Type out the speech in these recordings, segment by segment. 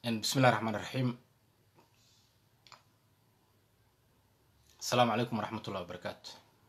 بسم الله الرحمن الرحيم السلام عليكم ورحمة الله وبركاته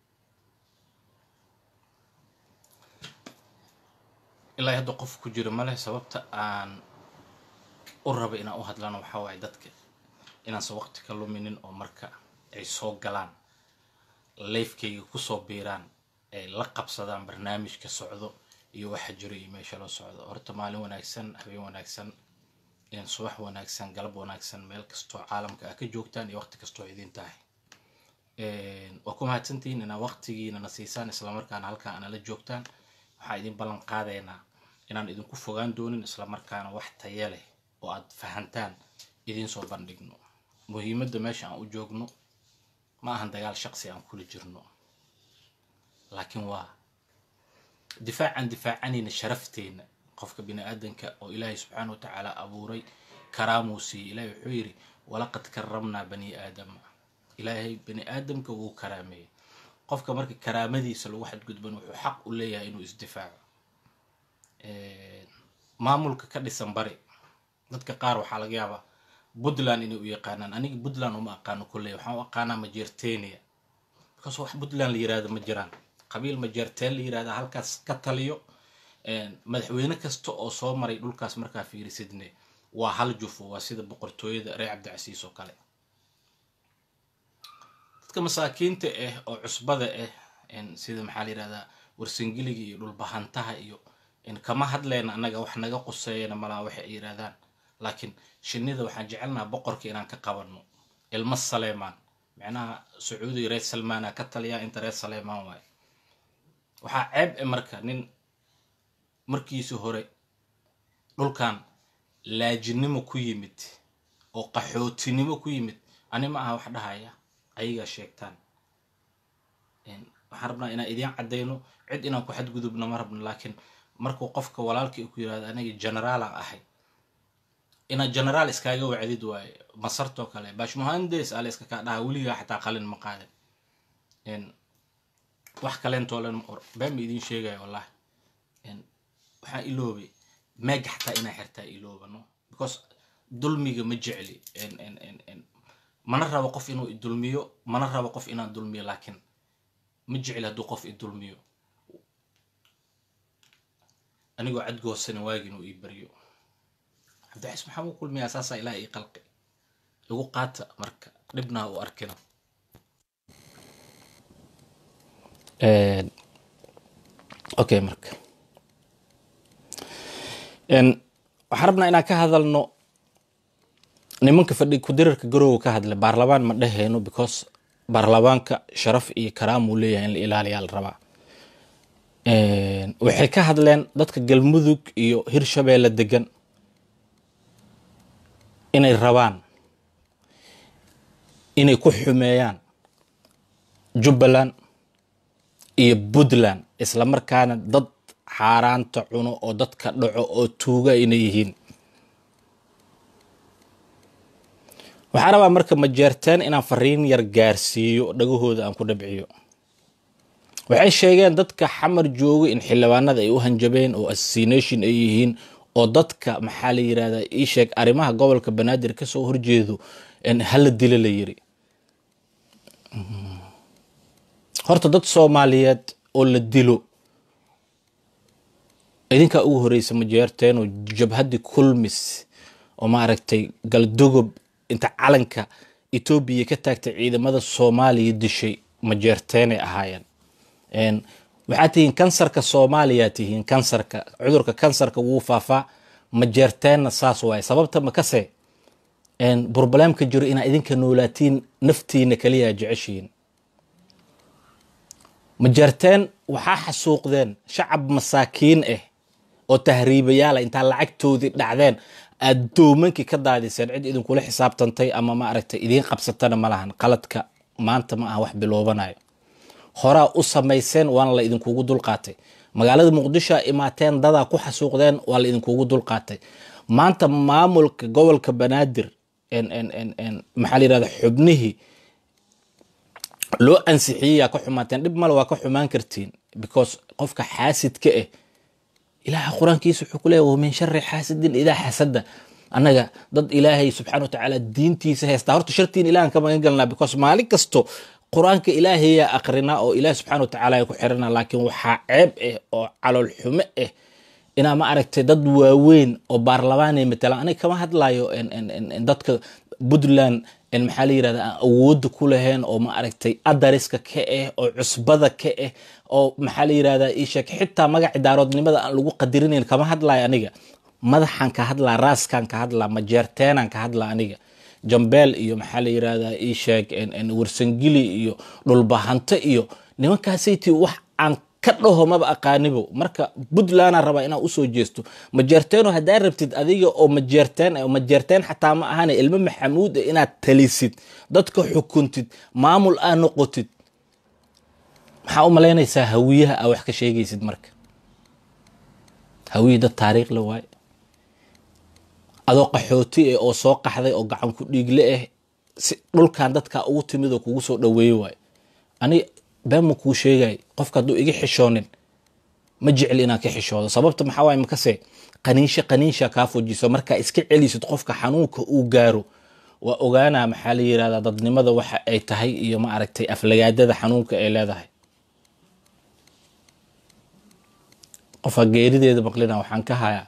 ilaa hadda qof ku jiro maleh sababta aan u raba inaan u hadlana waxaa waaye dadka inaansan waqti ka luminin oo marka ay soo galaan leifkayga kusoo biiraan ay la qabsadaan barnaamijka socdo iyo waxa jiro iyo meesha loo socdo horta maalin wanaagsan habeen wanaagsan subax wanaagsan galab wanaagsan meel kastoo caalamka ah ka joogtaan iyo waqti kastoo idin tahay waa ku mahadsantihiin inaa waqtigiina na siisaan islamarkaana halkaan ana la joogtaan waxaan idin ballan qaadaynaa inaan idinku fogaan doonin islamarkaana wax taya leh oo aad fahantaan idiin soo bandhigno muhiimadda meesha aan u joogno ma ahan dagaal shaqsi aan kula jirno laakiin waa difaacan difaacanayna sharafteena qofka bini aadanka oo ilaahay subxaana wa tacaala abuuray karaamuu siiyey ilaahay wuxuu yidhi walaqad karamnaa bani aadama ilaahay bani aadamka wuu karaameeyey qofka marka karaamadiisa lagu xadgudban wuxuu xaq u leeyahay inuu isdifaaco maamulka ka dhisan bari dadka qaar waxaa laga yaabaa puntland inay u yaqaanaan aniga puntland uma aqaano kolley waxaan u aqaanaa majeertenia because wax puntland la yirahdo ma jiraan qabiil majeerteen la yirahda halkaas ka taliyo madaxweyne kasta oo soo maray dhulkaas markaa fiirisidne waa hal jufo waa sida boqortooyada reer cabdicasiis oo kale dadka masaakiinta ah oo cusbada ah sida maxaa la yirahdaa warsangiliga iyo dhulbahantaha iyo kama hadleen annaga wax naga quseeyana malaa waxay ay yirahdaan laakiin shinnida waxaan jecelnaha boqorka inaan ka qabanno ilmo saleemaan micnaha sacuudiga reer salmaana ka taliyaa inta reer saleemaan waaye waxaa ceeb e marka nin markiisi hore dhulkan laajinimo ku yimid oo qaxootinimo ku yimid ani ma aha wax dhahaya ayagaa sheegtaan waxaan rabnaa inaan idiin caddayno cid inaan ku xadgudubno ma rabno laakiin markuu qofka walaalkii ku yirahdo aniga generaalaan ahay inaad generaal iskaaga wacdid waaye masartoo kale bashmuhandes ale iska kaa dhaha weligaa xataa qalin ma qaadin wax kalentoolen been ma idiin sheegaya wallahi waxaa iloobay meega xataa inaa xirtaa iloobano because dulmiga ma jecli mana rabo qof inuu idulmiyo mana rabo qof inaan dulmiyo laakiin ma jecli hadduu qof idulmiyo anigoo cadgoosana waagi inuu ii baryo cabdixis maxaa u kulmiyaa saasaa ilaah ii qalqi igu qaata marka dhibnaa u arkina okay marka waxaan rabnaa inaan ka hadalno nimanka fadhi kudirarka garowga ka hadlay baarlamaan ma dheheyno because baarlamaanka sharaf iyo karaam uu leeyahay in la ilaaliyaa la rabaa waxay ka hadleen dadka galmudug iyo hirshabeelle degan inay rabaan inay ku xumeeyaan jubbaland iyo puntland isla markaana dad xaaraanta cuno oo dadka dhaco oo tuuga inay yihiin waxaa rabaa marka majeerteen inaan fariin yar gaarsiiyo dhagahooda aan ku dhabciyo waxay sheegeen dadka xamar jooga in xildhibaanada ay u hanjabeen oo assassination ay yihiin oo dadka maxaa la yirahdaa ii sheeg arrimaha gobolka banaadir kasoo horjeedo hala dilo la yiri horta dad soomaaliyeed oo la dilo idinkaa ugu horeysa majeerteen oo jabhaddii kulmis oo maaragtay galdogob inta calanka etoobiya ka taagtay ciidamada soomaaliya dishay majeerteenay ahaayeen waxaad tihiin kansarka soomaaliyaa tihiin kansarka cudurka kansarka wuu faafaa majeerteenna saas waaye sababta makase burbaleemka jiro inaa idinka noolaatiin naftiina kaliyaa jeceshihiin majeerteen waxaa xasuuqdeen shacab masaakiin ah oo tahriibayaala intaa lacagtoodii dhacdeen aad doomankii ka daadiseen cid idinkula xisaabtantay ama maaragtay idiin qabsatana ma lahan qaladka maanta ma aha wax biloobanayo horaa u samayseen waana la idinkugu dulqaatay magaalada muqdisho imaateen dadaa ku xasuuqdeen waa la idinkugu dulqaatay maanta maamulka gobolka banaadir maxaa la yirahda xubnihii loo ansixiyey ka xumaateen dhib male waa ka xumaan kartiin because qofka xaasidka ah ilaaha qur-aankiisa wuxuu ku leeyahy wamin shari xaasidin idaa xasada annaga dad ilaahay subxaana watacaala diintiisa haystaa horta shartiin ilahan ka magan galnaa because maalin kasto qur-aanka ilaahayaa aqrinaa oo ilaah subxana watacaala ay ku xirana laakiin waxaa ceeb ah oo calool xumo ah inaa ma aragtay dad waaweyn oo baarlamaanay matalaan aniga kama hadlayo dadka puntland maxaa la yirahda aan awooda ku lahayn oo ma aragtay adariska ka ah oo cusbada ka ah oo maxaa la yirahda isheeg xitaa magaci daaroodnimada aan lagu qadirinayn kama hadlayo aniga madaxan ka hadlaa raaskan ka hadlaa majeerteenan ka hadlaa aniga jambeel iyo maxaa la yirahda isheeg warsangili iyo dhulbahanto iyo nimankaasaytii wax aan ka dhaho maba aqaanibo marka puntlandaa rabaa inaa usoo jeesto majeerteeno haddaa rabtid adiga oo majeerteen oo majeerteen xataa ma ahane ilmo maxamuud ah inaad talisid dadka xukuntid maamul aa noqotid maxaa u malaynaysaa hawiyaha aa wax ka sheegaysid marka hawiya dad taariikh la waaye adoo qaxooti ah oo soo qaxday oo gacan ku dhiigle ah si dhulkan dadkaa ugu timid oo kugu soo dhaweeye waaye ani been ma kuu sheegay qofka hadduu iga xishoonin ma jecli inaan ka xishoodo sababta maxaa waaye makase qaniinsha qaniinsha kaa fujiso markaa iska celisid qofka xanuunka uu gaaro waa ogaanaa maxaa la yirahdaa dadnimada waxa ay tahay iyo ma aragtay aflagaadada xanuunka ay leedahay qofka geerideeda maqlina waxaan ka hayaa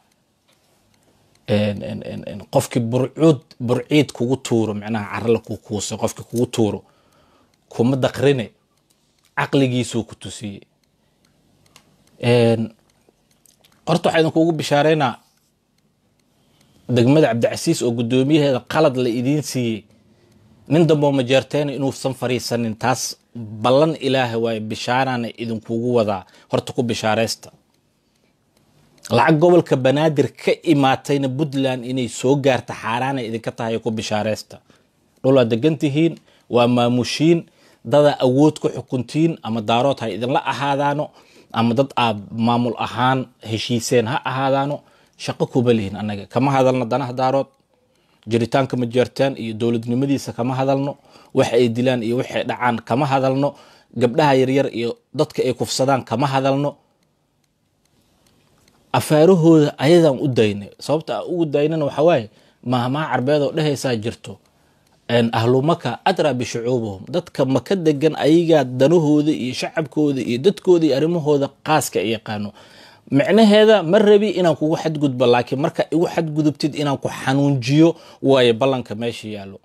qofkii burcuud burciid kugu tuuro micnaha carala ku kuusay qofkii kugu tuuro kuma daqrine caqligiisuu ku tusiyey horta waxaa idinkuugu bishaareynaa degmada cabdicasiis oo guddoomiyaheeda qalad la idiin siiyey nin damboo majeerteena inuusan fariisanin taas ballan ilaaha waaye bishaarana idinkuugu wadaa horta ku bishaareysta lacag gobolka banaadir ka imaatayna puntland inay soo gaarta xaaraana idinka tahay ku bishaareysta dhul aad degan tihiin waa maamushiin dadaa awood ku xukuntiin ama daarood ha idinla ahaadaano ama dad aad maamul ahaan heshiiseen ha ahaadaano shaqo kuma lihin annaga kama hadalno danaha daarood jiritaanka majeertaan iyo dowladnimadiisa kama hadalno wax ay dilaan iyo waxay dhacaan kama hadalno gabdhaha yaryar iyo dadka ay kufsadaan kama hadalno afaarahooda ayadaan u daynay sababta aan ugu daynana waxaa waaye mahmaha carbeed oo dhehaysaa jirto ahlumaka adraa bishucuubahum dadka maka degan ayagaa danahooda iyo shacabkooda iyo dadkooda iyo arrimahooda qaaska ay yaqaano micnaheeda ma rabi inaan kugu xadgudbo laakiin marka igu xadgudubtid inaan ku xanuunjiyo waaye ballanka meesha yaallo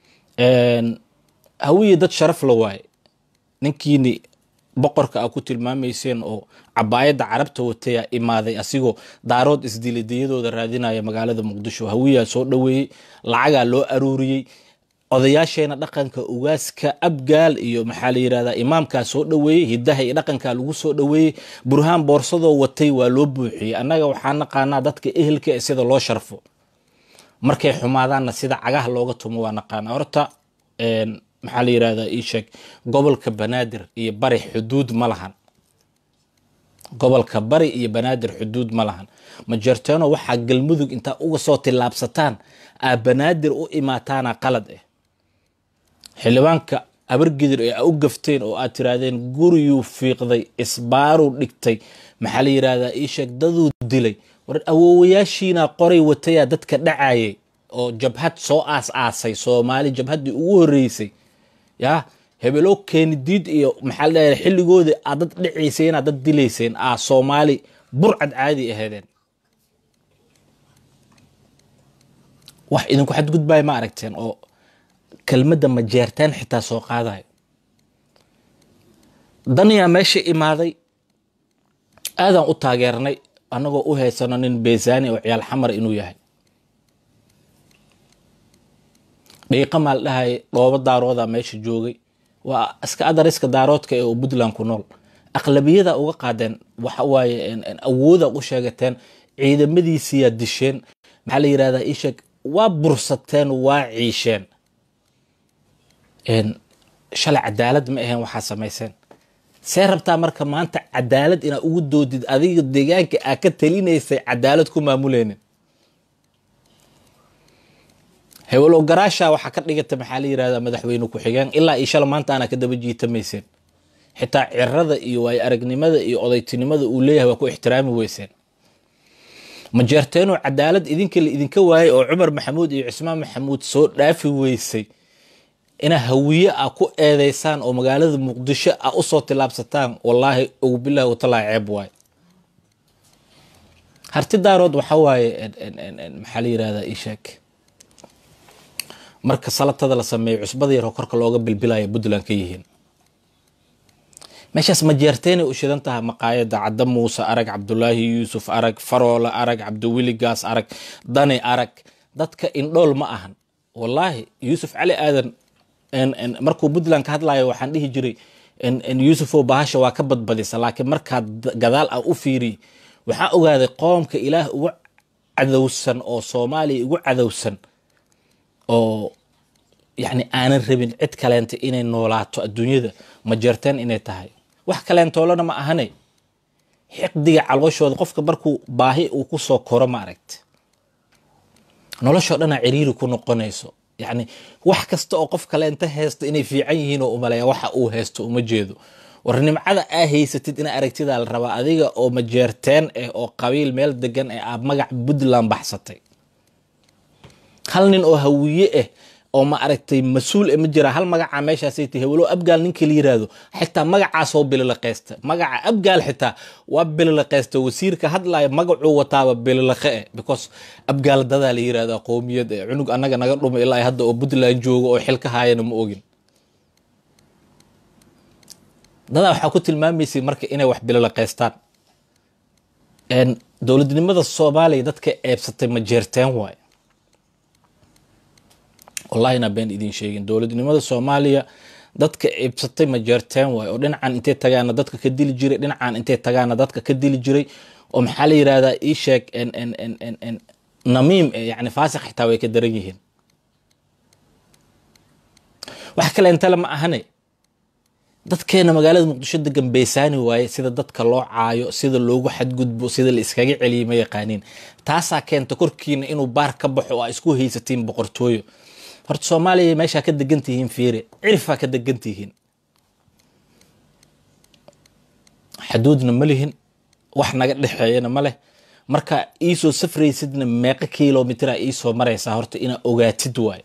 hawiye dad sharaf la waaye ninkiini boqorka a ku tilmaamayseen oo cabaayadda carabta watayaa imaaday asigoo daarood isdiladiyadooda raadinaya magaalada muqdisho hawiyaa soo dhoweeyey lacagaa loo aruuriyey odayaasheena dhaqanka ugaaska abgaal iyo maxaa la yirahdaa imaamkaa soo dhoweeyey hidaha iyo dhaqankaa lagu soo dhoweeyey burhaan boorsadoo watay waa loo buuxiyey annaga waxaa naqaanaa dadka ehelka ee sida loo sharfo markay xumaadaanna sida cagaha looga tumo waa naqaanaa horta maxaa la yirahdaa ii sheeg gobolka banaadir iyo bari xuduud ma lahan gobolka bari iyo banaadir xuduud ma lahan majeerteeno waxaa galmudug intaa uga soo tillaabsataan aa banaadir u imaataana qalad ah xildhibaanka abargidir ee aa u gafteen oo aad tirahdeen guriyuu fiiqday isbaaruu dhigtay maxaa la yirahdaa ii sheeg daduu dilay war awoowayaashiina qoray watayaa dadka dhacayay oo jabhad soo aas aasay soomaali jabhaddii ugu horeysay yaa hebelow keenidiid iyo maxaa la dhahay xilligooda aad dad dhicayseen aad dad dilayseen aa soomaali burcad caadi aheedeen wax idinku xadgudbaya ma aragteen oo kelmadda majeertaan xitaa soo qaadayo daniyaa meesha imaaday aadaan u taageernay annagoo u haysano nin beesaani oo ciyaal xamar inuu yahay dhiiqa maal dhahay dhoobo daarooda meesha joogay waa iska adariska daaroodka ee oo puntland ku nool aqlabiyada uga qaadeen waxa waaye awooda u sheegateen ciidamadiisiyaa disheen maxaa la yirahdaa isheeg waa bursateen waa ciisheen shalay cadaalad ma aheen waxaa samayseen see rabtaa marka maanta cadaalad inaa ugu doodid adiga deegaanka aa ka talinaysay cadaalad ku maamuleynin hebelow garaasha waxaa ka dhigata maxaa la yirahdaa madaxweyne ku-xigeen ilaa iyo shala maanta aanaa ka daba jiitamayseen xitaa cirada iyo waayo aragnimada iyo odaytinimada uu leeyahay waa ku ixtiraami weyseen majeerteenoo cadaalad idinka la idinka waayay oo cumar maxamuud iyo cismaan maxamuud soo dhaafi weysay inaa hawiye a ku eedeysaan oo magaalada muqdisho a usoo tilaabsataan wallaahi ugu bilahi watalaa ceeb waaye harti daarood waxa waaye maxaa la yirahdaa ii sheeg marka salatada la sameeyo cusbada yaroo korka looga bilbilaya puntland ka yihiin meeshaas majeerteenay u shidan tahay maqaayada cadda muuse arag cabdulaahi yuusuf arag faroole arag cabdiwiligaas arag dani arag dadka indhool ma ahan wallaahi yuusuf cali aadan markuu puntland ka hadlayo waxaan dhihi jiray yuusufoo bahasha waa ka badbadisa laakiin markaa gadaal ah u fiiriy waxaa ogaaday qoomka ilaah ugu cadowsan oo soomaaliya ugu cadowsan oo yani aanan rabin cid kaleenta inay noolaato adduunyada majeerteen inay tahay wax kaleentoolana ma ahane xiqdiga calooshooda qofka markuu baahi uu ku soo koro ma aragti noloshoo dhanaa ciriiri ku noqonayso yacni wax kasta oo qof kaleenta haysto inay fiican yihiin oo umaleeya waxa uu haysto uma jeedo war nimcada aa haysatid ina aragtidaa la rabaa adiga oo majeerteen ah oo qabiil meel degan ee aad magac puntland baxsatay hal nin oo hawiye ah oo ma aragtay mas-uul ma jira hal magacaa meeshaasay tahay walow abgaal ninka la yiraahdo xitaa magacaasoo bililaqeysta magaca abgaal xitaa waa bililaqeysta wasiirka hadlaya magacuu wataaba bililaqe eh because abgaal dadaa la yirahda qowmiyad eh cunug annaga naga dhuma ilaa hadda oo puntland jooga oo xil ka haayana ma ogin dadaa waxaa ku tilmaamaysay marka inay wax bililaqeystaan dowladnimada soomaaliya dadka eebsatay ma jeerteen waay wallahina been idin sheegin dowladnimada soomaaliya dadka ibsatay ma jeerteen waay oo dhinacan intay tagaana dadka ka dili jiray dhinacan intay tagaana dadka ka dili jiray oo maxaa la yirahdaa ii sheeg namiim yani faasiq xitaa way ka daran yihiin wax kale intale ma ahane dadkeena magaalada muqdisho degan beesaani waaye sida dadka loo caayo sida loogu xadgudbo sida la iskaga celiya ma yaqaaniin taasaa keenta korkiina inuu baar ka baxo oo aa isku haysatiin boqortooyo horta soomaaliya meeshaa ka degan tihiin fiire cirifaa ka degan tihiin xaduudna ma lihin wax naga dhexeeyana ma leh marka iisoo safraysidna meeqo kilomitraa iisoo maraysaa horta inaa ogaatid waaye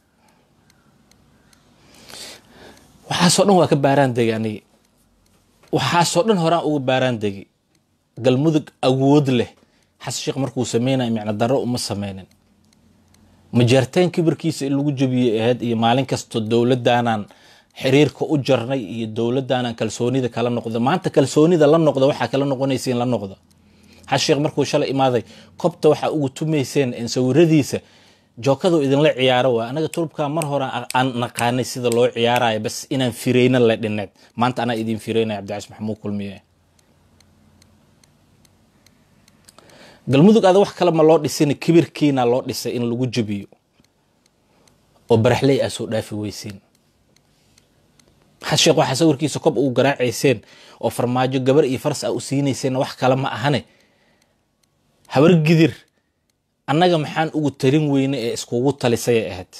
waxaasoo dhan waa ka baaraan degi anigi waxaasoo dhan horaan uga baaraan degi galmudug awood leh xasan sheekh markuu sameynaya micno darro uma sameynin majeerteen kibirkiisa in lagu jabiyey ahayd iyo maalin kastoo dowladaanan xiriirka u jarnay iyo dowladaanan kalsoonida kala noqda maanta kalsoonida la noqda waxaa kala noqonaysiin la noqda xasan sheekh markuu shalay imaaday kobta waxaa ugu tumayseen sawiradiisa jookadu idinla ciyaaro waa anaga turubka mar hore aan naqaanay sida loo ciyaarayo bas inaan fireyna la dhineed maanta anaa idin fireynaya cabdicais maxamuud kulmiye galmudug ada wax kale ma loo dhisin kibirkiina loo dhisay in lagu jabiyo oo baraxley aa soo dhaafi weysiin xas sheekh waxaa sawirkiisa kob ugu garaacayseen oo farmaajo gabar iyo faras aa u siinayseen wax kale ma ahane habar gidir annaga maxaan ugu tarin weyne ee iskugu talisay ay ahayd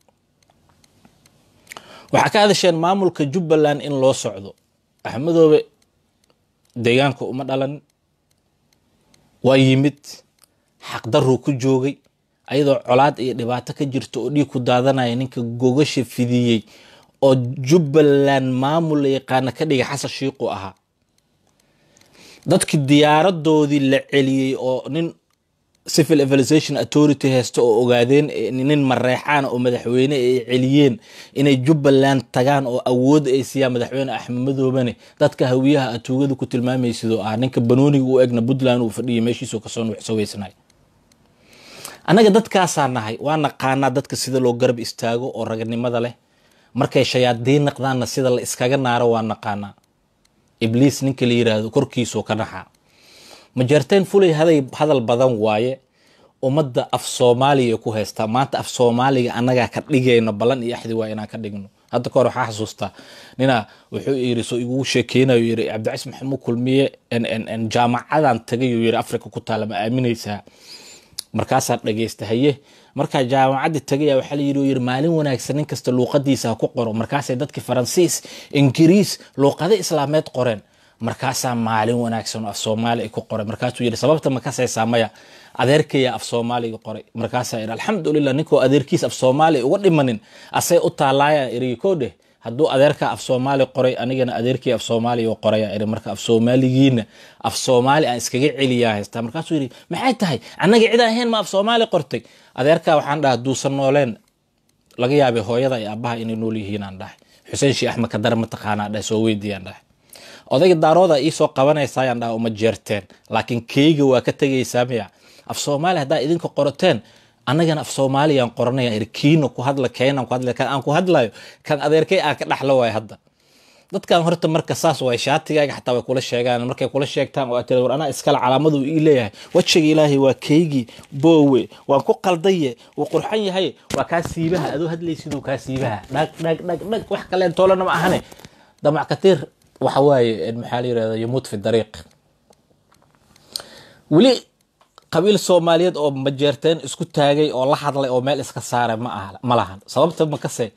waxaa ka hadasheen maamulka jubbaland in loo socdo axmedoobe deegaanka uma dhalan waa yimid xaqdaruu ku joogay ayadoo colaad iyo dhibaato ka jirta oo dhiig ku daadanaya ninka gogasha fidiyey oo jubbaland maamul la yaqaana ka dhigay xasan shiiqu ahaa dadkii diyaaradoodii la celiyey oo nin civil evaluation authority haysta oo ogaadeen nin mareexaana oo madaxweyne ay celiyeen inay jubbaland tagaan oo awood ay siiyaan madaxweyne axmed madoobane dadka hawiyaha atuugada ku tilmaamaysidoo ah ninka banooniga u egna puntland uu fadhiya meeshiisoo kasoo nuuxsaweysnay annaga dadkaasaa nahay waa naqaanaa dadka sida loo garab istaago oo raganimada leh markay shayaadiin naqdaanna sida la iskaga naaro waa naqaanaa ibliis ninka la yiraahdo korkiisuu ka naxaa majeerteen fulay haday hadal badan waaye ummadda af soomaaliya ku haystaa maanta af soomaaliga annagaa ka dhigayno ballan iyo axdi waa inaan ka dhigno hadda kahor waxaa xasuustaa ninaa wuxuu yiri soo igugu sheekeynayo yiri cabdicais maxamuud kulmiye jaamacadan tagayuu yiri africa ku taala ma aaminaysaa markaasaa dhageysta haye markaa jaamacaddi tagaya waxaa layiri yiri maalin wanaagsan nin kasta luuqadiisa ha ku qoro markaasay dadkii faransiis ingiriis luuqado islaameed qoreen markaasaa maalin wanaagsan oo af soomaali ay ku qoray markaasuu yidhi sababta ma kasaysaa maya adeerkaya af soomaaliga qoray markaasaa yidhi alxamdulilah ninkoo adeerkiis af soomaali uga dhimanin asay u taalaaya erigi koo dheh hadduu adeerka af soomaali qoray anigana adeerkii af soomaaliya u qoraya iri marka af soomaaligiina af soomaali aan iskaga celiyaa haystaa markaasuu yidhi maxay tahay annaga cid aan ahayn ma af soomaali qortay adeerka waxaan dhaha hadduusan nooleen laga yaabay hooyada iyo aabbaha inay nool yihiin aan dhahay xuseen shii axmed kadar mataqaanaa dhahay soo weydiiyaan dhahay odayga daarooda iisoo qabanaysaayaan dhaha uma jeerteen laakiin keyga waa ka tegaysaa miya af soomaali haddaa idinka qorateen annagana af soomaaliyaan qoranaya iri kiina ku hadla keenan ku hadla kan aan ku hadlayo kan adeerkay aan ka dhaxlo waay hadda dadkan horta marka saas waay shaatigaaga xataa way kula sheegaan markay kula sheegtaan oo aad tira war anaa iskale calaamadu ii leeyahay wajiga ilaahay waa keygii boowe waan ku qaldaye wuu qurxan yahay waa kaa siibaha adoo hadlaysiduu kaa siibaha dhag dhag dhag dhag wax kaleen toolana ma ahane damac katiir waxa waaye maxaa la yirahda yamuut fi dariiq weli qabiil soomaaliyeed oo majeerteen isku taagay oo la hadlay oo meel iska saaray ma aha ma lahan sababta makase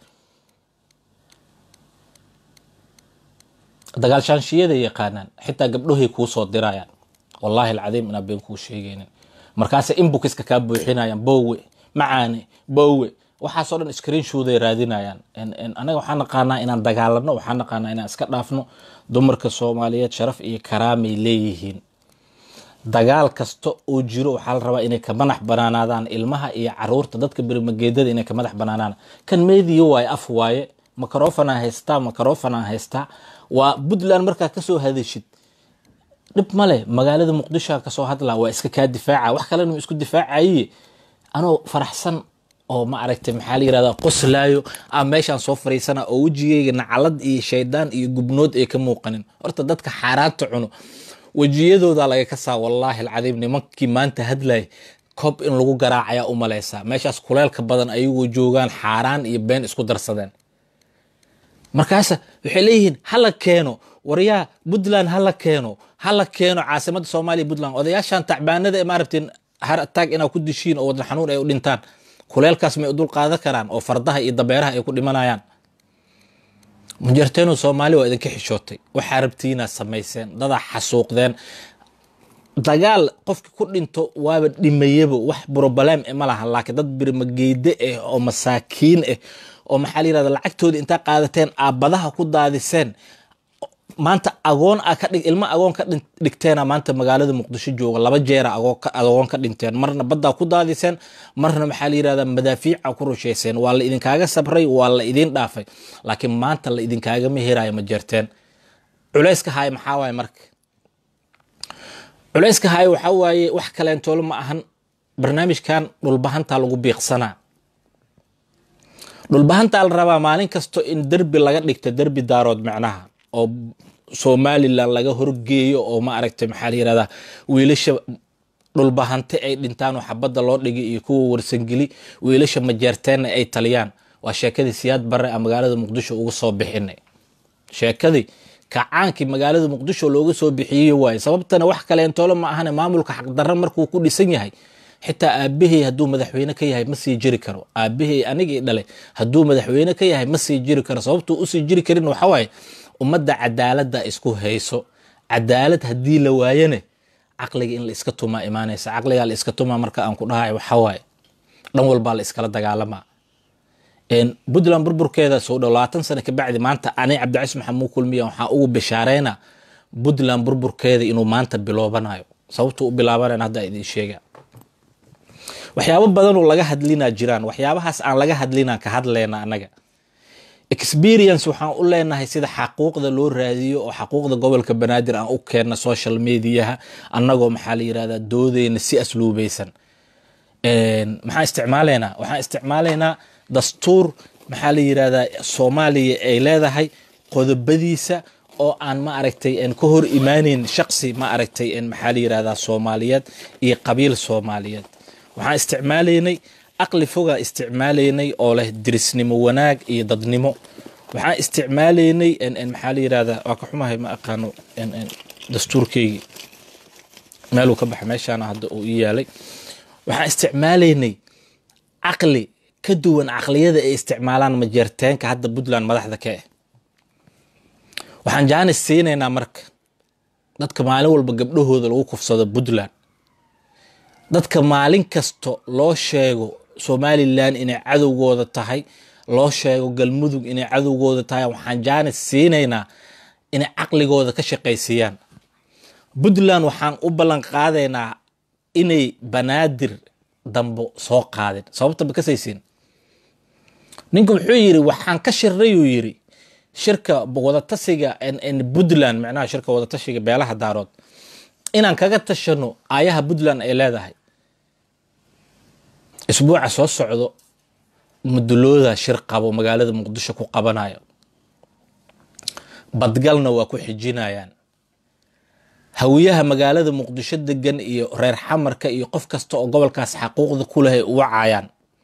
dagaalshaanshiyaday yaqaanaan xitaa gabdhohay kuu soo dirayaan wallaahi alcadiim inaa been kuu sheegaynin markaase inbukiska kaa buuxinayaan bowe macaane bowe waxaasoo dhan screenshoday raadinayaan anaga waxaan naqaanaa inaan dagaalano waxaan naqaanaa inaan iska dhaafno dumarka soomaaliyeed sharaf iyo karaamay leeyihiin dagaal kasta oo jiro waxaa la rabaa inay ka madax banaanaadaan ilmaha iyo caruurta dadka berimageedada inay ka madax banaanaan kan meediya waaye af waaye microfonaa haystaa microfonaa haystaa waa puntland markaa kasoo hadashid dhib male magaalada muqdishoa kasoo hadlaa waa iska kaa difaaca wax kalena isku difaacaye anoo faraxsan oo ma aragtay maxaa la yirahdaa qoslaayo a meeshaan soo fariisana oo wejigeyga nacalad iyo shaydaan iyo gubnood ay ka muuqanin horta dadka xaaraanta cuno wejiyadooda laga kasaa wallaahi alcadiim nimankii maanta hadlay kob in lagu garaacayaa u malaysaa meeshaas kuleelka badan ayagoo joogaan xaaraan iyo been isku darsadeen markaasa waxay leeyihiin hala keeno waryaa puntland hala keeno hala keeno caasimada soomaaliya puntland odayaashan tacbaanada maaragtay har ataag inaa ku dishiin oo wadan xanuun ay u dhintaan kuleelkaas may u dul qaadan karaan oo fardaha iyo dabeeraha ay ku dhimanayaan mujarteenu soomaali waa idinka xishootay waxaa rabtiinaad samayseen dadaa xasuuqdeen dagaal qofki ku dhinto waaba dhimayaba wax broblem ma laha laakiin dad birmageyde ah oo masaakiin ah oo maxaa la yirahda lacagtooda intaa qaadateen aabadaha ku daadiseen maanta agoon a kadhig ilmo agoon ka dhigteena maanta magaalada muqdisho jooga laba jeera agoon ka dhinteen marna baddaa ku daadiseen marna maxaa la yirahda madaafiica ku rushayseen waa la idinkaaga sabray waa la idin dhaafay laakiin maanta la idinkaagama herayo ma jeerteen culayska haay maxaa waaye marka culayska haay waxaa waaye wax kaleentoolo ma ahan barnaamijkan dhulbahantaa lagu biiqsanaa dhulbahantaa la rabaa maalin kasto in derbi laga dhigta derbi daarood macnaha oo somalilan laga horgeeyo oo ma aragtay maxaa la yirahdaa wiilasha dhulbahante ay dhintaan oo xabadda loo dhigay iyo kuwa warsangeli wiilasha majeerteenna ay taliyaan waa sheekadii siyaad barre a magaalada muqdisho uga soo bixinay sheekadii kacaankii magaalada muqdisho looga soo bixiyey waaye sababtana wax kaleentoolo ma ahane maamulka xaqdarra markuu ku dhisan yahay xitaa aabahey hadduu madaxweyne ka yahay ma sii jiri karo aabahey anigii dhalay hadduu madaxweyne ka yahay ma sii jiri karo sababtuu usii jiri karin waxawaaye ummadda cadaaladda isku hayso cadaalad haddii la waayane caqliga in la iska tumaa imaanaysa caqligaa la iska tumaa marka aan ku dhahay waxawaaye dhan walbaa la iskala dagaalamaa puntland burburkeeda soo dhow labaatan sano kabacdi maanta ani cabdicais maxamuu kulmiya waxaa ugu bishaareynaa puntland burburkeeda inuu maanta biloobanayo sababtuu u bilaabanayna hadda idin sheega waxyaabo badanoo laga hadlinaa jiraan waxyaabahaas aan laga hadlinaan ka hadlayna annaga experience waxaan u leenahay sida xaquuqda loo raadiyo oo xaquuqda gobolka banaadir aan u keenna social mediaha annagoo maxaa la yirahdaa doodeyna si asluubeysan maxaan isticmaalaynaa waxaan isticmaalaynaa dastuur maxaa la yirahdaa soomaaliya ay leedahay qodobadiisa oo aan ma aragtay ka hor imaaneyn shaqsi ma aragtay maxaa la yirahdaa soomaaliyeed iyo qabiil soomaaliyeed waxaan isticmaalaynay aqli fogaa isticmaalaynay oo leh dirisnimo wanaag iyo dadnimo waxaan isticmaalaynay maxaa la yirahdaa waa ka xumahay ma aqaano dastuurkeygii meeluu ka baxa meeshaana hadda uu ii yaalay waxaan isticmaalaynay caqli ka duwan caqliyada ay isticmaalaan majeerteenka hadda puntland madaxda ka ah waxaan jaanis siinaynaa marka dadka maalin walba gabdhahooda lagu kufsado puntland dadka maalin kasto loo sheego somalilan inay cadowgooda tahay loo sheego galmudug inay cadowgooda tahay waxaan jaanis siinaynaa inay caqligooda ka shaqaysiiyaan puntland waxaan u ballan qaadaynaa inay banaadir dambo soo qaadin sababta ma kasaysiin ninka wuxuu yiri waxaan ka shirnay uu yiri shirka wadatashiga puntland micnaha shirka wadatashiga beelaha daarood inaan kaga tashano aayaha puntland ay leedahay isbuuca soo socdo mudulooda shir qabo magaalada muqdisho ku qabanayo badgalna waa ku xijinayaan hawiyaha magaalada muqdisho degan iyo reer xamarka iyo qof kasta oo gobolkaas xaquuqda ku leh ay u wacayaan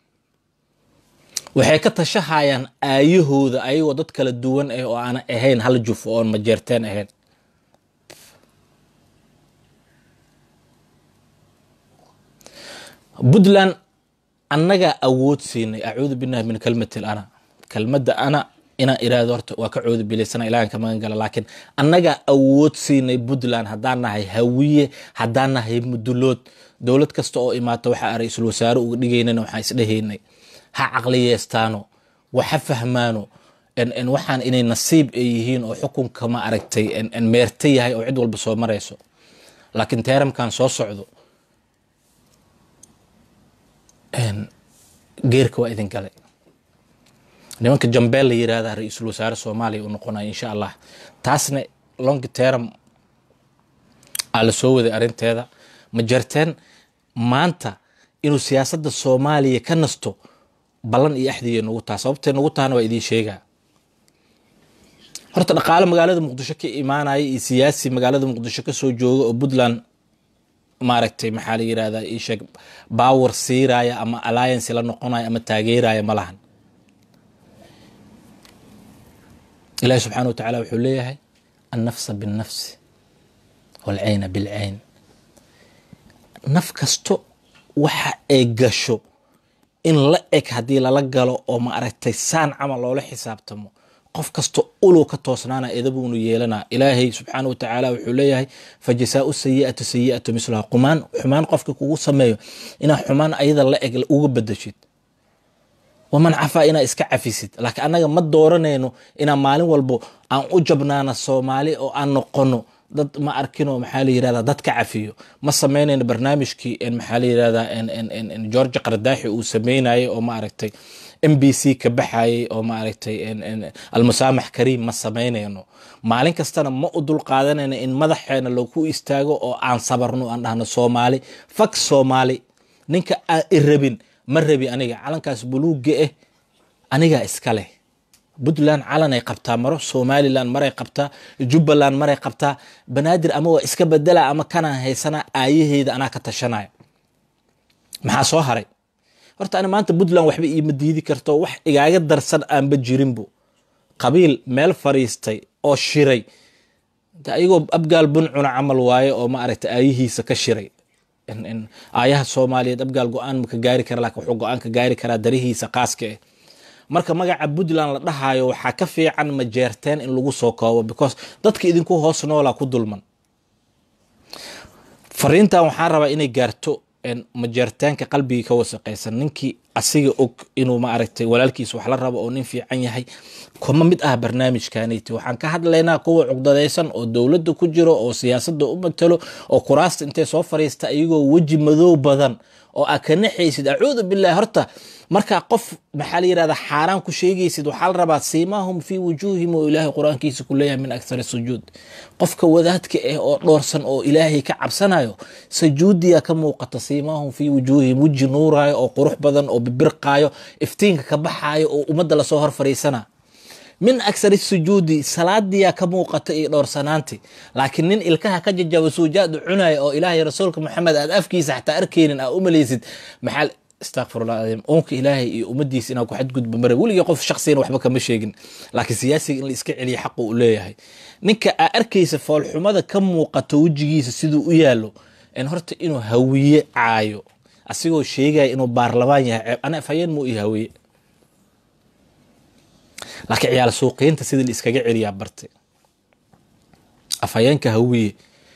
waxay ka tashahayaan aayahooda ayagoo dad kala duwan ah oo aana ahayn hal juf oon majeerteen ahayn puntland annagaa awood siinay acuudu billahi min kalmati ana kelmadda ana inaan iraado horta waa ka coodu bilaysana ilahan ka magan gala laakiin annagaa awood siinay puntland haddaan nahay hawiye haddaan nahay mudulood dowlad kasta oo imaata waxaa ra-iisul wasaare uga dhigaynana waxaan isdhehaynay ha caqliyeestaano waxa fahmaano waxaan inay nasiib ay yihiin oo xukunka ma aragtay meerta yahay oo cid walba soo marayso laakiin teeramkan soo socdo geerka waa idin galay nimanka jambeel la yirahda ra-iisul wasaare soomaaliya uu noqonaya insha allah taasna long term aa la soo waday arrinteeda ma jarteen maanta inuu siyaasadda soomaaliya ka nasto ballan iyo axdiya nagu taha sababtay nagu tahana waa idiin sheegaa horta dhaqaale magaalada muqdisho ka imaanaya iyo siyaasi magaalada muqdisho kasoo jooga oo puntland maaragtay maxaa la yirahdaa isheeg bawer siiraya ama alliance la noqonaya ama taageeraya ma lahan ilahi subxaana wa tacaala wuxuu leeyahay annafsa binnafsi waalcayna bilcayn naf kasto waxa ay gasho in la eg haddii lala galo oo ma aragtay saan camal loola xisaabtamo qof kasta ulow ka toosnaana edabuunu yeelanaa ilaahay subxaana wa tacaala wuxuu leeyahay fa jasaau sayi'atu sayi'atu mislaha qumaan xumaan qofka kugu sameeyo inaa xumaan ayada la eg uga bedeshid waman cafaa inaa iska cafisid laakiin annaga ma dooranayno inaan maalin walbo aan u jabnaana soomaali oo aan noqono dad ma arkinoo maxaa la yirahdaa dad ka cafiyo ma samaynayno barnaamijkii maxaa la yirahdaa george qardaaxi uu sameynayay oo ma aragtay m b c ka baxayay oo ma aragtay almusaamax kariim ma samaynayno maalin kastana ma u dul qaadanayno in madaxeena lagu istaago oo aan sabarno aan dhahno soomaali fak soomaali ninka aan irabin ma rabi aniga calankaas buluuga ah anigaa iska leh puntland calanay qabtaa maro somalilan maray qabtaa jubbaland maray qabtaa banaadir ama waa iska bedela ama kanaan haysana aayaheeda anaa ka tashanaya maxaa soo haray horta ani maanta puntland waxba iima diidi karto wax igaaga darsan aanba jirinbo qabiil meel fariistay oo shiray ayagoo abgaal buncuna camal waaye oo ma aragta aayihiisa ka shiray aayaha soomaaliyeed abgaal go-aan maka gaari kara lakin wuxuu go-aan ka gaari karaa darihiisa qaaska ah marka magaca puntland la dhahayo waxaa ka fiican majeerteen in lagu soo koobo because dadka idinku hoos noolaa ku dulman fariintan waxaan rabaa inay gaarto majeertaanka qalbigii ka wasaqaysan ninkii asiga og inuu ma aragtay walaalkiisa wax la rabo oo nin fiican yahay kuma mid ah barnaamijkaniti waxaan ka hadlaynaa kuwa cugdadaysan oo dowladda ku jiro oo siyaasadda u matalo oo kuraasta intay soo fariista iyagoo weji madow badan oo aa ka naxaysid acuudu billahi horta markaa qof maxaa la yirahdaa xaaraan ku sheegaysid waxaa la rabaa siimaahum fii wujuuhim oo ilaahay qur-aankiisa ku leeyahay min akthari sujuud qofka wadaadka ah oo dhoorsan oo ilaahay ka cabsanayo sajuudiya ka muuqata siimaahum fii wujuuhim weji nuuraayo oo qurux badan oo bibirqaayo iftiinka ka baxaayo oo ummadda lasoo hor fariisana min aksari sujuudi salaadiyaa ka muuqata iyo dhowrsanaanti laakiin nin ilkaha ka jajaba suujaadu cunaya oo ilaahay rasuulka maxamed aad afkiisa xataa arkeynin aa u malaysid maxaa astaqfirullah adim uunka ilaahay iyo ummadiisa inaa ku xadgudba mare weligii qof shaksiyana waxba kama sheegin laakiin siyaasiga in la iska celiya xaqu uu leeyahay ninka aa arkaysa foolxumada ka muuqato wejigiisa siduu u yaalo in horta inuu hawiye caayo asigoo sheegaya inuu baarlamaan yahay ana afhayeen muu ii hawiye laakiin ciyaal suuqiinta sidii la iskaga celiyaa barte afhayeenka hawiye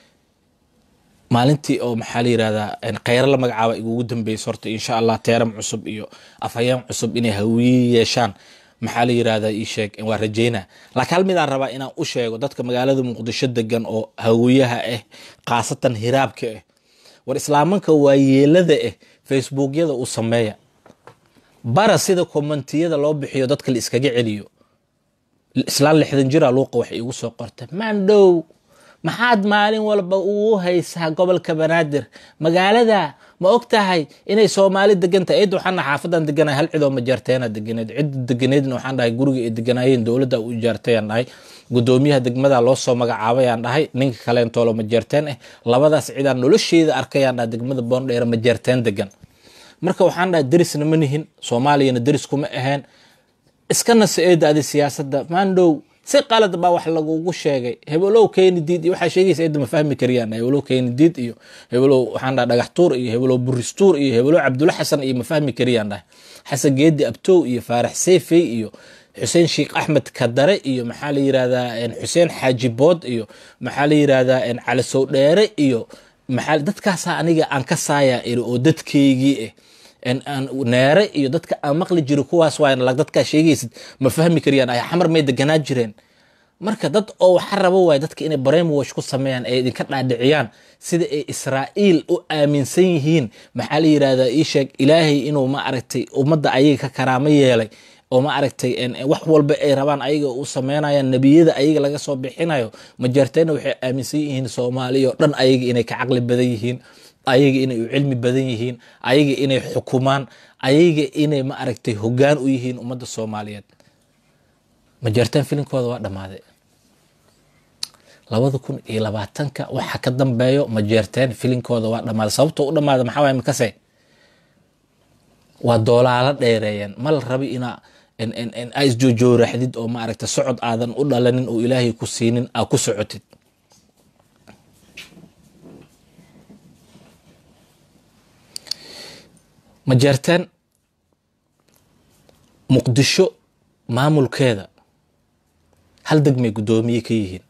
maalintii oo maxaa la yirahdaa kheyro la magacaaba igugu dambeysa horta insha allah teeram cusub iyo afhayeen cusub inay hawiye yeeshaan maxaa la yirahdaa ii sheeg waa rajeynaa laakiin hal midaan rabaa inaan u sheego dadka magaalada muqdisho degan oo hawiyaha ah khaasatan hiraabka ah war islaamanka waa yeelada ah facebookyada uu sameeya bara sida kommentiyada loo bixiyo dadka la iskaga celiyo islaan lixdan jira luuqa waxay igu soo qorta maandhow maxaad maalin walba ugu haysaa gobolka banaadir magaalada ma og tahay inay soomaali degan tahay cid waxaana xaafadan deganahay hal cidoo majeerteena deganeed cidda deganeedna waxaan dhahay guriga ay deganaayeen dowladda u ijaartayaan dhahay gudoomiyaha degmada loo soo magacaabayaan dhahay ninka kaleentoolo majeerteen ah labadaas cidaan nolosheeda arkayaan dhahay degmada boondheere majeerteen degan marka waxaan dhahay derisna ma nihin soomaaliyana deris kuma aheen iskana sa-eeda adi siyaasadda maandhow si qalad baa wax lagugu sheegay hebelow keeni diid iyo waxaa sheegaysa cidda ma fahmi kariyaan hebelow keeni diid iyo hebelow waxaan dhaha dhagax tuur iyo hebelow buristuur iyo hebelow cabdulla xasan iyo ma fahmi kariyaan dhahay xasan geedi abtow iyo faarax seefey iyo xuseen sheekh axmed kadare iyo maxaa la yirahdaa xuseen xaaji bood iyo maxaa la yirahdaa cali sow dheere iyo maxaa dadkaasaa aniga aan ka saayaa iri oo dadkeygii ah neere iyo dadka aan maqli jiro kuwaas waa dadkaa sheegaysid ma fahmi kariyaan ay xamar may deganaa jireen marka dad oo waxa rabo waay dadka inay brainwash ku sameeyaan ay idinka dhaadhiciyaan sida ay israa'iil u aaminsan yihiin maxaa la yirahdaa ii sheeg ilaahay inuu ma aragtay ummadda ayaga ka karaamo yeelay oo ma aragtay wax walba ay rabaan ayaga u sameynayaan nebiyada ayaga laga soo bixinayo majeerteena waxay aaminsan yihiin soomaaliya oo dhan ayaga inay ka caqli badan yihiin ayaga inay u cilmi badan yihiin ayaga inay xukumaan ayaga inay ma aragtay hoggaan u yihiin ummadda soomaaliyeed majeerteen filinkooda waa dhammaaday labada kun iyo labaatanka waxa ka dambeeyo majeerteen filinkooda waa dhammaaday sababtoo u dhamaada maxaa waay makase waa doolaalo dheereeyeen ma la rabi inaa aa isjoojooraxdid oo ma aragtay socod aadan u dhalanin oo ilaahay ku siinin aa ku socotid majeerteen muqdisho maamulkeeda hal degmay guddoomiye ka yihiin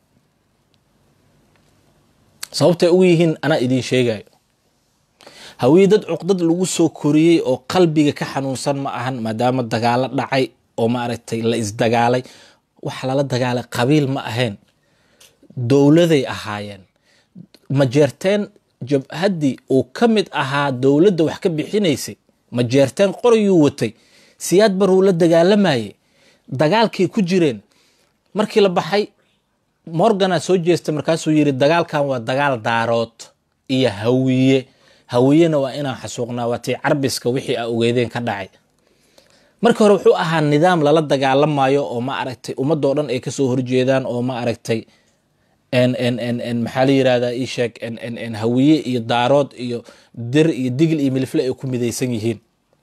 sababtay ugu yihiin anaa idiin sheegayo hawii dad cuqdad lagu soo koriyey oo qalbiga ka xanuunsan ma ahan maadaama dagaalo dhacay oo maaragtay la isdagaalay waxa lala dagaalay qabiil ma ahayn dowladay ahaayeen majeerteen jabhaddii uu ka mid ahaa dowladda wax ka bixinaysay majeerteen qorayuu watay siyaad baruu la dagaalamayay dagaalkay ku jireen markii la baxay morgana soo jeesta markaasuu yiri dagaalkan waa dagaal daarood iyo hawiye hawiyena waa inaan xasuuqnaa waa tii carbiska wixii a ogeedeen ka dhacay marka hore wuxuu ahaa nidaam lala dagaalamayo oo ma aragtay ummadoo dhan ay kasoo horjeedaan oo ma aragtay maxaa la yirahdaa ii sheeg hawiye iyo daarood iyo dir iyo digil iyo milifle ay ku midaysan yihiin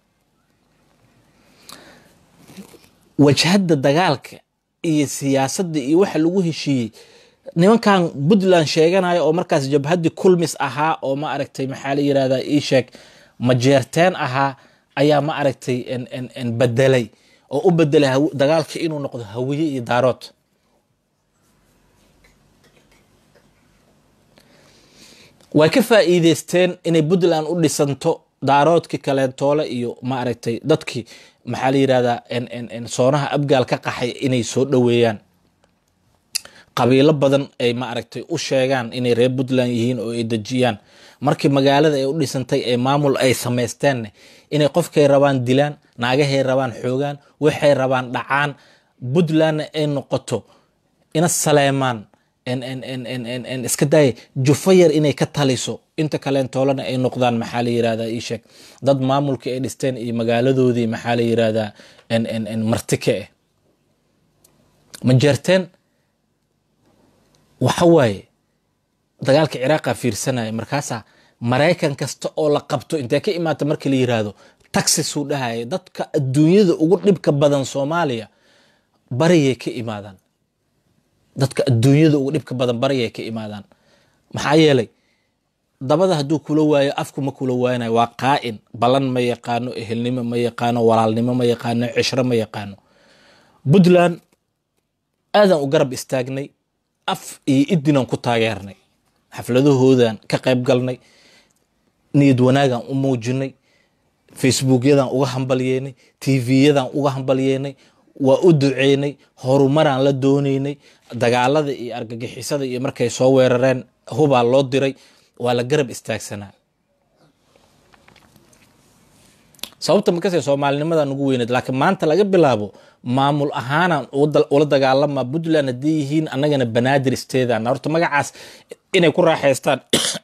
wajhadda dagaalka iyo siyaasadda iyo waxa lagu heshiiyey nimankan puntland sheeganayo oo markaas jabhaddii kulmis ahaa oo ma aragtay maxaa la yirahdaa ii sheeg majeerteen ahaa ayaa ma aragtay bedelay oo u bedelay dagaalka inuu noqdo hawiye iyo daarood way ka faa'iideysteen inay puntland u dhisanto daaroodkii kaleentoole iyo ma aragtay dadkii maxaa la yirahdaa soonaha abgaal ka qaxay inay soo dhoweeyaan qabiilo badan ay ma aragtay u sheegaan inay reer puntland yihiin oo ay dejiyaan markii magaalada ay u dhisantay ee maamul ay samaysteenn inay qofkay rabaan dilaan naagahay rabaan xoogaan waxay rabaan dhacaan puntlandna ay noqoto ina saleemaan iska daaya jufo yar inay ka taliso inta kaleentoolana ay noqdaan maxaa la yirahdaa ii sheeg dad maamulkii ay dhisteen iyo magaaladoodii maxaa la yirahdaa martike ah majeerteen waxa waaye dagaalka ciraaqa fiirsanaya markaasaa maraykan kasta oo la qabto intee ka imaata markii la yiraahdo taxisuu dhahaya dadka adduunyada ugu dhibka badan soomaaliya bariyay ka imaadaan dadka adduunyada ugu dhibka badan bariyay ka imaadaan maxaa yeelay dabada hadduu kula waayo afku ma kula waaynayo waa qaa'in ballan ma yaqaano ehelnimo ma yaqaano walaalnimo ma yaqaano cishro ma yaqaano puntland aadan u garab istaagnay af iyo idinaan ku taageernay xafladahoodan ka qayb galnay niyad wanaagan u muujinay facebookyadan uga hambalyeynay tvyadan uga hambalyeynay waa u duceynay horumaraan la dooneynay dagaalada iyo argagixisada iyo markay soo weerareen hubaa loo diray waa la garab istaagsanaa sababta makase soomaalinimada ugu weyneed laakiin maanta laga bilaabo maamul ahaanaan ula dagaalama puntland haddii yihiin annagana banaadir isteedan horta magacaas inay ku raaxaystaan